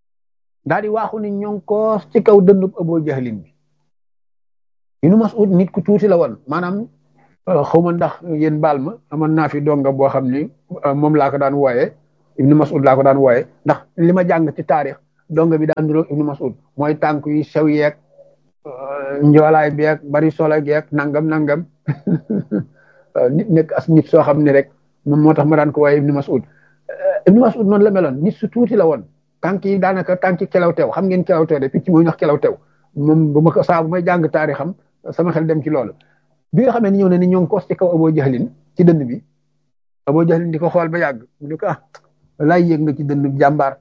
daal di waaxu ni ñoo ko ci kaw dëndub Abu Jahlin bi Ibnu Mas'ud nit ku tuuti la woon maanaam xaw ma ndax yéen baal ma amoon naa fi donga boo xam ni moom laa ko daan wooyee Ibnu Mas'ud laa ko daan wooyee ndax li ma jàng ci taarix donga bi daan niroog Ibnu Mas'ud mooy tànk yi sew yeeg njoolaay beeg bari solo geeg nangam nangam nit nekk as nit soo xam ne rek moom moo tax ma daan ko wooyee Ibnu Mas'ud Ibnu Mas'ud noonu la meloon nit su tuuti la woon tànk yi daanaka tànk kelaw teew xam ngeen kelaw teew de picc mooy ñax kelaw teew moom bu ma ko saa bu may jàng taarixam sama xel dem ci loolu bi nga xamee ni ñëw na ni ñoo ngi kos ci kaw Abu Jahlin ci dënd bi Abu Jahlin di ko xool ba yàgg mu ne ko ah laay yëg nga ci dënd jàmbaar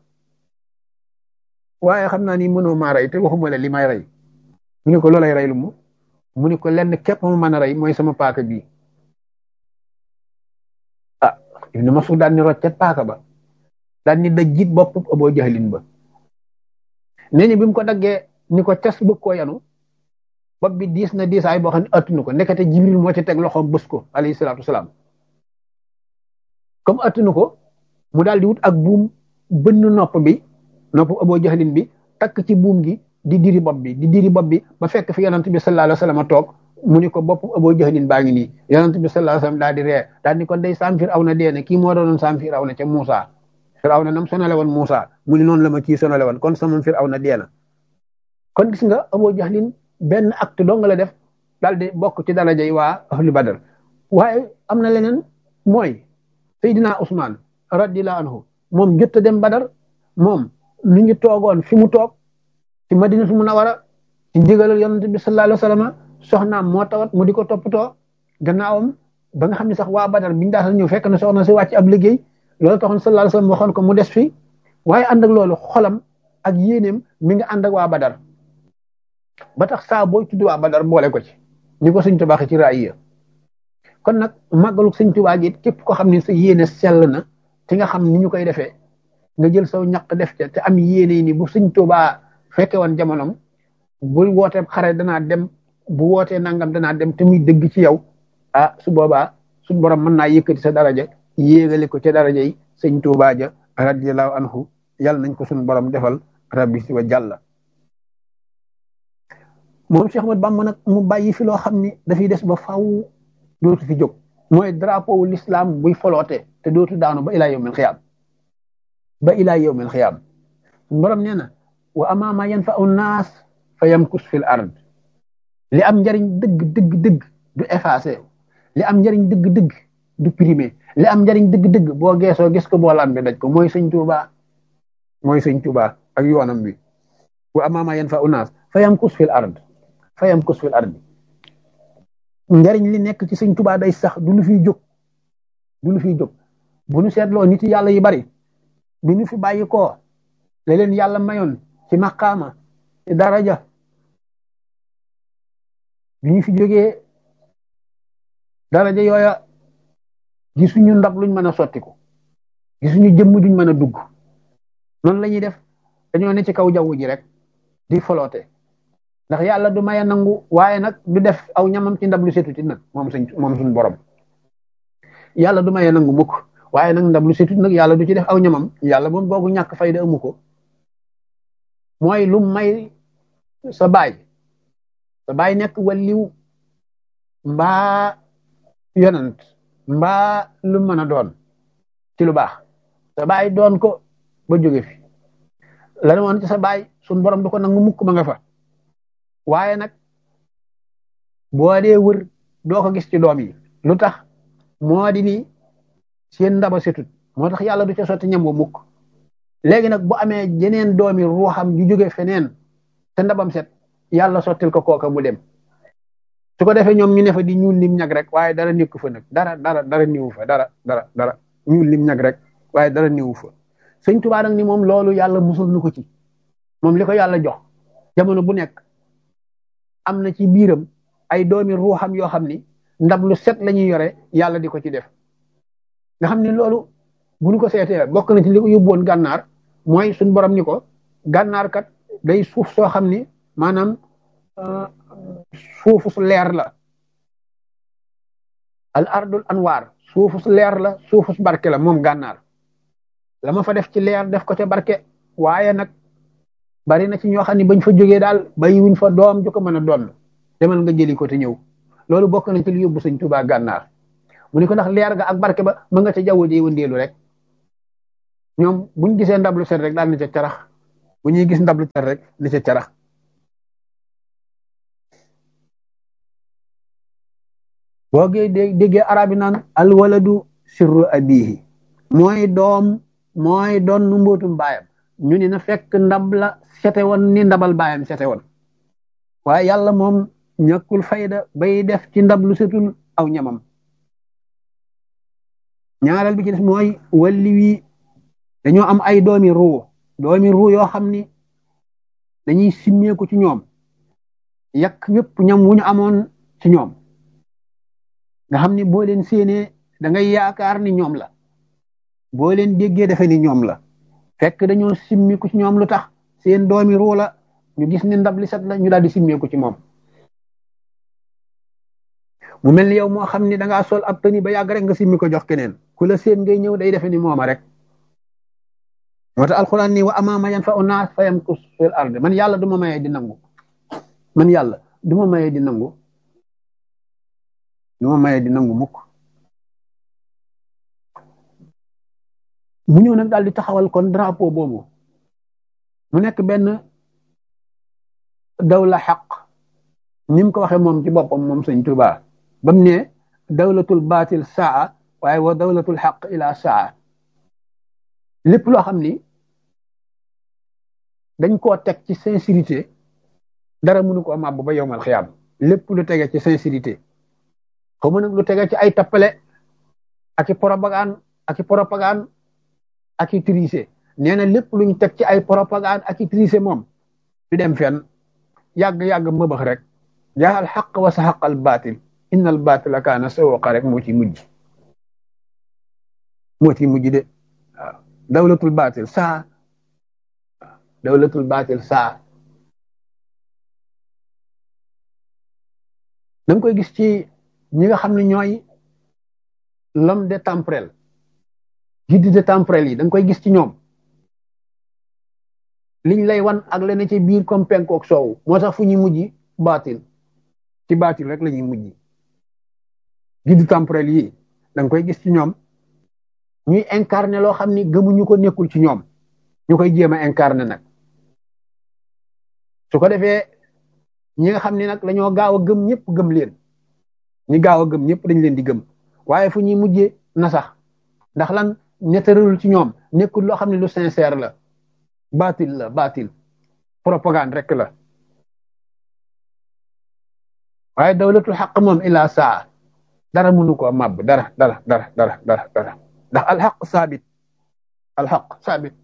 waaye xam naa ni mënoo maa rey te waxuma la li may rey mu ne ko loolay rey lu mu mu ne ko lenn képp ma mën a rey mooy sama paaka bii ah Ibnu Mas'ud daan ni roccet paaka ba daan ni daj jiit bopp Abu Jahlin ba nee ni bi mu ko daggee ni ko tes bëgg koo yanu bopp bi diis na diisaay boo xam ne attunu ko ndekete Jibril moo ci teg loxoom bës ko alayhi salaatu wasalaam comme attunu ko mu daal di wut ak buum bënn nopp bi nopp Abu Jahlin bi takk ci buum gi di diri bopp bi di diri bopp bi ba fekk fi yonent bi sallallahu alayhi wasallam toog mu ni ko bopp Abu Jahlin baa ngi nii yonent bi sallallahu alayhi wasallam daal di ree daal ni ko day saam Firawna dee ne kii moo doonoon saam Firawna ca Muusa Firawna nam sonale woon Muusa mu ni noonu la ma kii sonale woon kon sama Firawna dee na kon gis nga Abu Jahlin benn acte dong la def daal di bokk ci daraja yi waa ahlu Badar waaye am na leneen mooy Seydina Ousmane radiyallahu anhu moom jot a dem Badar moom mi ngi toogoon fi mu toog ci Madinatu Munawara ci ndigalal yonent bi sallallahu alayhi wasallam soxnaam moo tawat mu di ko toppatoo gannaawam ba nga xam ne sax waa Badar biñu daal ñëw fekk na soxna si wàcc ab liggéey loolu taxoon sallallahu alayhi wasallam waxoon ko mu des fi waaye ànd ak loolu xolam ak yéeneem mi ngi ànd ak waa Badar ba tax saa booy tudd waa Badar boole ko ci ni ko Sëñ Tuubaa ci raaya kon nag màggalu Sëñ Tuubaa gi képp ko xam ne sa yéene sell na te nga xam ni ñu koy defee nga jël saw ñaq def ca te am yéene ni bu Sëñ Tuubaa fekke woon jamonom bu wootee xare danaa dem bu wootee nangam danaa dem te muy dëgg ci yow ah su boobaa suñ borom mën naa yëkkati sa daraja yéegale ko ca daraja yi Sëñ Tuubaa ja radiyallahu anhu yàlla nañ ko suñ borom defal rabbi si wa jàlla moom Cheikh Ahmad Bamba nag mu bàyyi fi loo xam ni dafay des ba faw dootu fi jóg mooy drapeau wu l'islam buy foloote te dootu daanu ba ilaa yawmil xiyaam ba ilaa yawmil xiyaam borom nee na wa amaa maa yanfa'u naas fa yamkus fil ard li am njariñ dëgg dëgg dëgg du effacé li am njariñ dëgg dëgg du primé li am njariñ dëgg dëgg boo geesoo gis ko boo lambe daj ko mooy sëñ Tuubaa mooy sëñ Tuubaa ak yoonam bi wa amaa maa yanfa'u naas fa yamkus fil ard fayam kus fil ardi njariñ li nekk ci sëñ tubaa day sax du lu fiy jóg du lu fiy jóg bu nu seetloo nit yàlla yi bari bi nu fi bàyyi koo la leen yàlla mayoon ci maqaama ci daraja bi ñu fi jógee daraja yooya gisuñu ndab luñ mën a sottiku gisuñu jëmm duñ mën a dugg noonu la ñuy def dañoo ne ci kaw jaww ji rek di foloote ndax yàlla du maye nangu waaye nag du def aw ñamam ci ndab lu setuti nag moom suñ moom suñ borom yàlla du maye nangu mukk waaye nag ndab lu setut nag yàlla du ci def aw ñamam yàlla moom boogu ñàkk fayda amu ko mooy lu may sa baay sa baay nekk waliw mbaa yonant mbaa lu mën a doon ci lu baax sa baay doon ko ba jóge fi la woon ci sa baay suñ borom du ko nangu mukk ma nga fa waaye nag boo dee wër doo ko gis ci doom yi lu tax moo di ni seen ndaba setut moo tax yàlla du ca sotti ñam wa mukk léegi nag bu amee jeneen doomi ruuxam ju jóge feneen te ndabam set yàlla sottil ko kooka mu dem su ko defee ñoom ñu ne fa di ñuul lim ñag rek waaye dara nekku fa nag dara dara dara niwu fa dara dara dara ñuul lim ñag rek waaye dara niwu fa sëñ Tuubaa nag ni moom loolu yàlla musul nu ko ci moom li ko yàlla jox jamono bu nekk am na ci biiram ay doomi ruuxam yoo xam ni ndab lu set la ñuy yore yàlla di ko ci def nga xam ni loolu bu ñu ko seetee bokk na ci li ko yóbbuwoon gànnaar mooy suñ borom ni ko gànnaar kat day suuf soo xam ni maanaam suufu su leer la al ardul anwaar suufu su leer la suufu su barke la moom gànnaar la ma fa def ci leer def ko ca barke waaye nag boo demee ba ca biir gànnaar ga la fa nekk ci ay doomi ruuxam yoo xam ni ndab lu set la ñuy yore yàlla di ko ci def nga xam ni loolu bu ñu ko seetee bokk na ci li ko yóbbuwoon gànnaar mooy suñ borom ni ko gànnaar kat day suuf soo xam ni maanaam suufu su leer la al ardul anwaar suufu su leer la suufu su barke la moom gànnaar la ma fa def ci leer def ko ca barke waaye nag bari na ci ñoo xam ne bañ fa jógee daal bàyyi wuñ fa doom ju ko mën a doon demal nga jëli ko te ñëw loolu bokk na ci li yóbbu sëñ Tuubaa gànnaar mu ni ko ndax leer ga ak barke ba ma nga ca jaww ji wëndeelu rek ñoom buñ gisee ndab lu set rek daal ni ca carax bu ñuy gis ndab lu set rek ni ca carax boo gee déggee arab yi naan alwaladu sirru abihi mooy doom mooy doon nu mbootum baayam ñu ni na fekk ndab la sete woon ni ndabal baayam sete woon waaye yàlla moom ñàkkul fayda bay def ci ndab lu setul aw ñamam ñaareel bi ci des mooy walli wi dañoo am ay doomi ruu doomi ruu yoo xam ni dañuy simmeeku ci ñoom yàq yépp ñam wu ñu amoon ci ñoom nga xam ni boo leen séenee da ngay yaakaar ni ñoom la boo leen déggee defe ni ñoom la fekk dañoo simmiku ci ñoom lu tax seen doomi ruu la ñu gis ni ndab li set la ñu daal di simmeeku ci moom mu mel ni yow moo xam ni da ngaa sol ab tëni ba yàgg rek nga simmi ko jox keneen ku la seen ngay ñëw day defe ni mooma rek moo tax alxuraan ni wa amaama yan fa unaas fa yamkus fil ard man yàlla du ma mayee di nangu man yàlla du ma mayee di nangu du ma mayee di nangu mukk mu ñëw nag daal di taxawal kon drapeau boobu mu nekk benn dawla xaq ni mu ko waxee moom ci boppam moom sëñ Tuubaa ba mu ne dawlatul baatil saa waaye wa dawlatul xaq ila saa lépp loo xam ni dañ koo teg ci sincérité dara mënu ko màbb ba yowmal xiyaam lépp lu tege ci sincérité xaw ma nag lu tege ci ay tappale ak i propagande ak i propagande ak i triché nee na lépp luñ teg ci ay propagande ak i triché moom du dem fenn yàgg-yàgg mëbax rek jaa al xaq wa sa xaq al baatil inna al baatila kaana sawqa rek moo ci mujj moo ci mujj de waaw dawlatul baatil saa dawlatul baatil saa da nga koy gis ci ñi nga xam ne ñooy l'homme de temporel guide de temporel yi da nga koy gis ci ñoom liñ lay wan ak lene ci biir comme penku ak soowu moo tax fu ñuy mujj baatil ci baatil rek la ñuy mujj guide temporel yi da nga koy gis ci ñoom ñuy incarné loo xam ni gëmuñu ko nekkul ci ñoom ñu koy jéem a incarné nag su ko defee ñi nga xam ne nag dañoo gaaw a gëm ñëpp gëm leen ñi gaaw a gëm ñëpp dañ leen di gëm waaye fu ñuy mujjee na sax ndax lan nettaralul ci ñoom nekkul loo xam ne lu sincère la baatil la baatil propagande rek la waaye dawlatul xaq moom ila saa dara mënu ko màbb dara dara dara dara dara dara ndax alxaq saabit alxaq saabit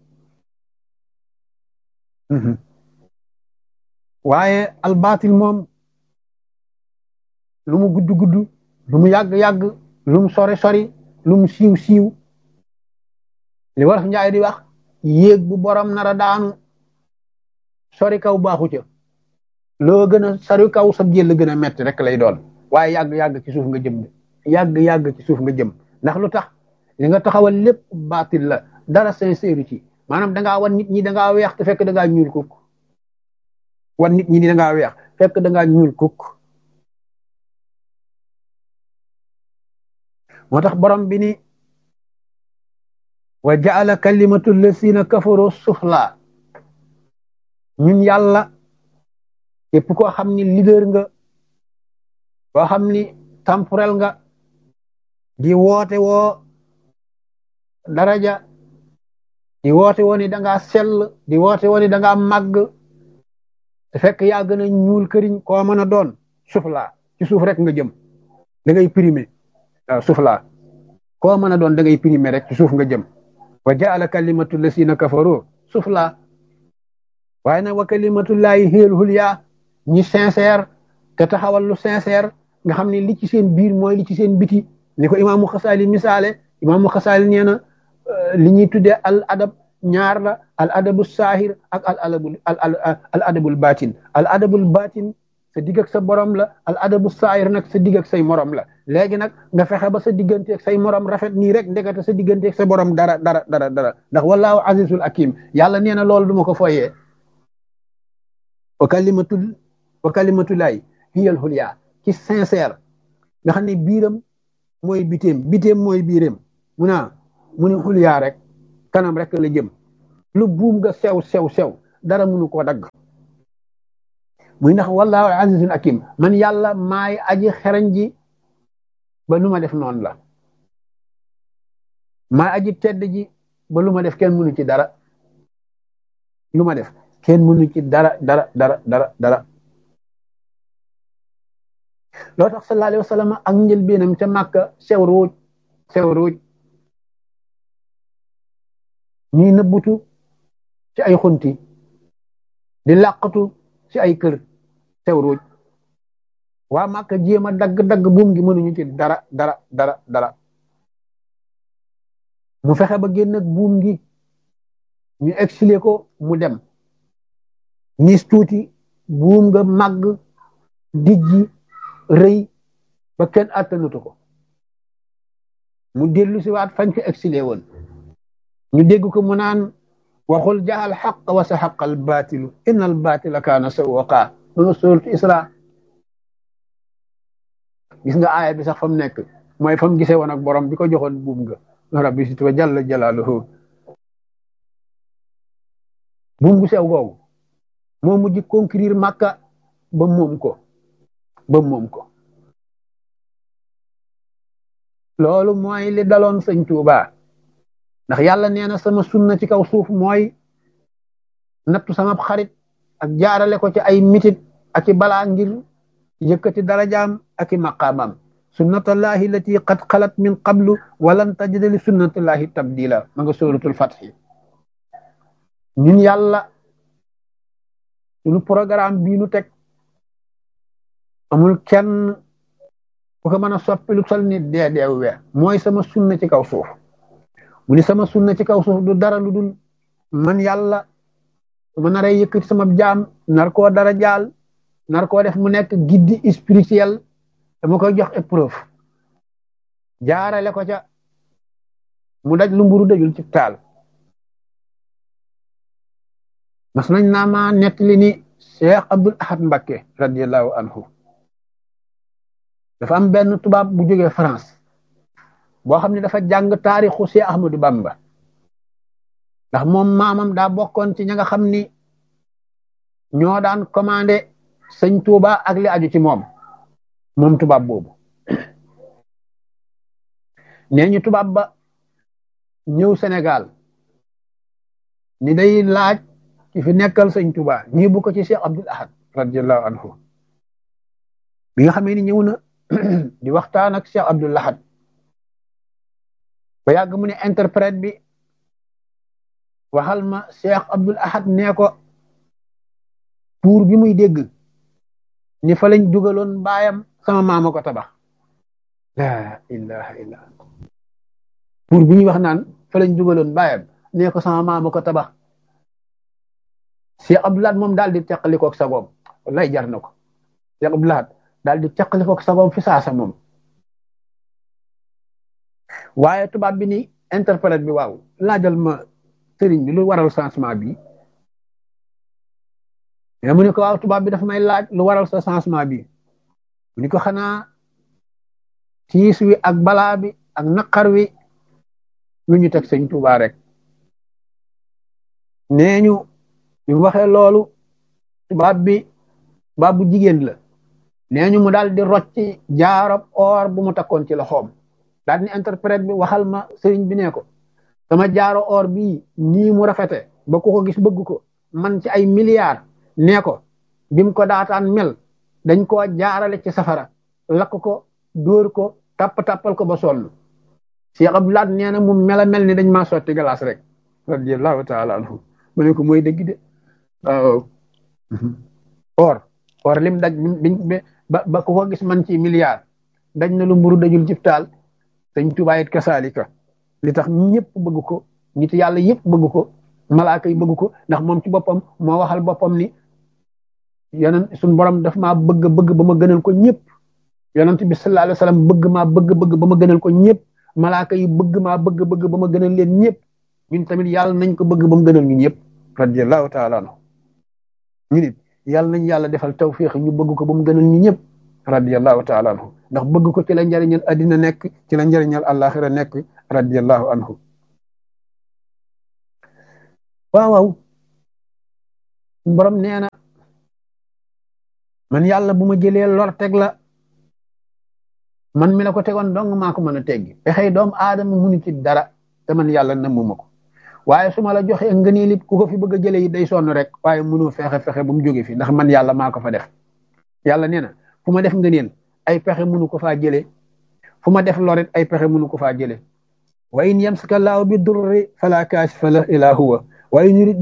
waaye albaatil moom lu mu gudd gudd lu mu yàgg yàgg lu mu sori sori lu mu siiw siiw li wolof njaay di wax yéeg bu borom nara daanu sori kaw baaxu ca loo gën a sori kaw sab jël gën a metti rek lay doon waaye yàgg yàgg ci suuf nga jëm de yàgg yàgg ci suuf nga jëm ndax lu tax li nga taxawal lépp baatil la dara sincère ci maanaam da ngaa wan nit ñi da ngaa weex te fekk da ngaa ñuul kukk wan nit ñi ni da ngaa weex fekk da ngaa ñuul kukk moo tax borom bi ni wa jaala kalimatu lasina kafaru sufla ñun yàlla képp koo xam ni leader nga koo xam ni temporel nga di woote woo daraja di woote woo ni da ngaa sell di woote woo ni da ngaa màgg te fekk yaa gën a ñuul këriñ koo mën a doon sufla ci suuf rek nga jëm da ngay primé waaw sufla koo mën a doon da ngay primé rek ci suuf nga jëm wa jaala kalimatu lasina kafaru sufla waaye nag wa kalimatullahi hiyal hulya ñi sincère te taxawal lu sincère nga xam ne li ci seen biir mooy li ci seen biti ni ko imaamu xasaali misaale imaamu xasaali nee na li ñuy tuddee al adab ñaar la al adabu saahir ak al adabul al adabul batin al adabul batin sa digg ak sa borom la al adabu saahir nag sa digg ak say morom la léegi nag nga fexe ba sa diggante ak say morom rafet nii rek ndekete sa diggante ak sa borom dara dara dara dara ndax wallaahu azizul hakim yàlla nee na loolu du ma ko foyee wa kalimatul wa kalimatulaay hiyal xulya ci sincère nga xam ne biiram mooy biteem biteem mooy biiram mu naa mu ne xulyaa rek kanam rek la jëm lu buum nga sew sew sew dara mënu koo dagg muy ndax wallahu azizun hakim man yàlla maay aji xereñ ji ba lu ma def noonu la maay aji tedd ji ba lu ma def kenn mënu ci dara lu ma def kenn mënu ci dara dara dara dara dara loo tax sallallahu alayhi wa sallam ak njëlbéenam ca màkka sew ruuj sew ruuj ñuy nëbbutu ci ay xunti di làqatu ci ay kër sew ruuj waa màkka jéem a dagg-dagg buum gi mënuñu ci dara dara dara dara mu fexe ba génn ak buum gi ñu exilé ko mu dem nis tuuti buum nga màgg dijji rëy ba kenn àttanutu ko mu dellu si waat fañ ko exilé woon ñu dégg ko mu naan waxul jaxal xaq wa sa xaqal baatilu inna al baatila kaana sawwaqa loolu suuratu isra gis nga aaya bi sax fa mu nekk mooy fa mu gisee woon ak borom bi ko joxoon buum nga rabbi si tuba jalla jalaaluhu buum gu sew googu moo mujj conquérir Makka ba moom ko ba moom ko loolu mooy li daloon sëñ Tuuba ndax yàlla nee na sama sunna ci kaw suuf mooy nattu sama xarit ak jaarale ko ci ay mitit ak i balaa ngir yëkkati darajaam ak i maqaamam sunnatullahi lati qad xalat min qablu walan tajida li sunnatullahi tabdila ma nga suratul fatxi ñun yàlla suñu programme bii nu teg amul kenn ku ko mën a soppi lu sol ni dee deew we mooy sama sunna ci kaw suuf mu ni sama sunna ci kaw suuf du dara lu dul man yàlla su ma naree yëkkati sama jaam nar koo dara jaal nar koo def mu nekk guide spirituel dama koy jox épreuve jaarale ko ca mu daj lu mburu dajul ci taal mas nañ naa ma nettali ni Cheikh Abdul Ahad Mbakke radiallahu anhu dafa am benn tubaab bu jógee France boo xam ne dafa jàng taarixu Cheikh Ahmadou Bamba ndax moom maamam daa bokkoon ci ña nga xam ni ñoo daan commandé sëñ Touba ak li aju ci moom moom tubaab boobu nee ñu tubaab ba ñëw Sénégal ni day laaj ki fi nekkal sëñ Touba ñii bu ko ci Cheikh Abdul Ahad radiallahu anhu bi nga xamee ni ñëw na di waxtaan ak Cheikh Abdul Ahad ba yàgg mu ne interprète bi waxal ma Cheikh Abdul Ahad nee ko tuur bi muy dégg ni fa lañ dugaloon baayam sama maama ko tabax la ilaha illa tuur bi ñuy wax naan fa lañ dugaloon baayam nee ko sama maama ko tabax Cheikh Abdul Ahad moom daal di teqalikook sagoom wallaay jar na ko Cheikh Abdul Ahad daal di teqalikook sagoom fi saasa moom waaye tubaab bi ni interprète bi waaw laajal ma sëriñ bi lu waral changement bi mais mu ne ko waaw tubaab bi dafa may laaj lu waral sa changement bi mu ni ko xanaa tiis wi ak balaa bi ak naqar wi lu ñu teg sëñ Tuubaa rek nee ñu bi mu waxee loolu tubaab bi tubaab bu jigéen la nee ñu mu daal di rocci jaarab or bu mu takkoon ci loxoom daal ni interprète bi waxal ma sëriñ bi ne ko sama jaaro or bii nii mu rafete ba ku ko gis bëgg ko man ci ay milliards nee ko bim ko daataan mel dañ koo jaarale ci safara lakk ko dóor ko tapp tappal ko ba sonn Cheikh Abdoulaye nee na mu mel a mel ni dañ maa sotti glace rek radiyallahu taala anhu mu ne ko mooy dëgg de waaw or or lim daj ba ba ku ko gis man ci milliards daj na lu mburu dajul ci taal sëñ Tuubaa it kasaalika li tax ñëpp bëgg ko nit yàlla yëpp bëgg ko malaaka yi bëgg ko ndax moom ci boppam moo waxal boppam ni yonent suñ borom daf maa bëgg bëgg ba ma gënal ko ñëpp yonent bi sallallahu alayhi wa sallam bëgg maa bëgg bëgg ba ma gënal ko ñëpp malaaka yi bëgg maa bëgg bëgg ba ma gënal leen ñëpp ñun tamit yàlla nañ ko bëgg ba mu gënal ñu ñëpp radiyallahu taala anhu ñu nit yàlla nañ yàlla defal tawfiq ñu bëgg ko ba mu gënal ñu ñëpp radiallahu taala anhu ndax bëgg ko ci la njëriñal addina nekk ci la njëriñal àllaaxira nekk radiallahu anhu waaw waaw borom nee na man yàlla bu ma jëlee lor teg la man mi la ko tegoon dong maa ko mën a teggi pexey doomu aadama munu ci dara te man yàlla namuma ko waaye su ma la joxee ngëneel it ku ko fi bëgg a jëlee it day sonn rek waaye mënoo fexe fexe ba mu jóge fi ndax man yàlla maa ko fa def yàlla nee na fu ma def ngëneel ay pexe mënu ko faa jëlee fu ma def lorit ay pexe mënu ko faa jëlee wa in yamsaka laahu bi durri fala kaashifa lahu illa huwa wa in yurid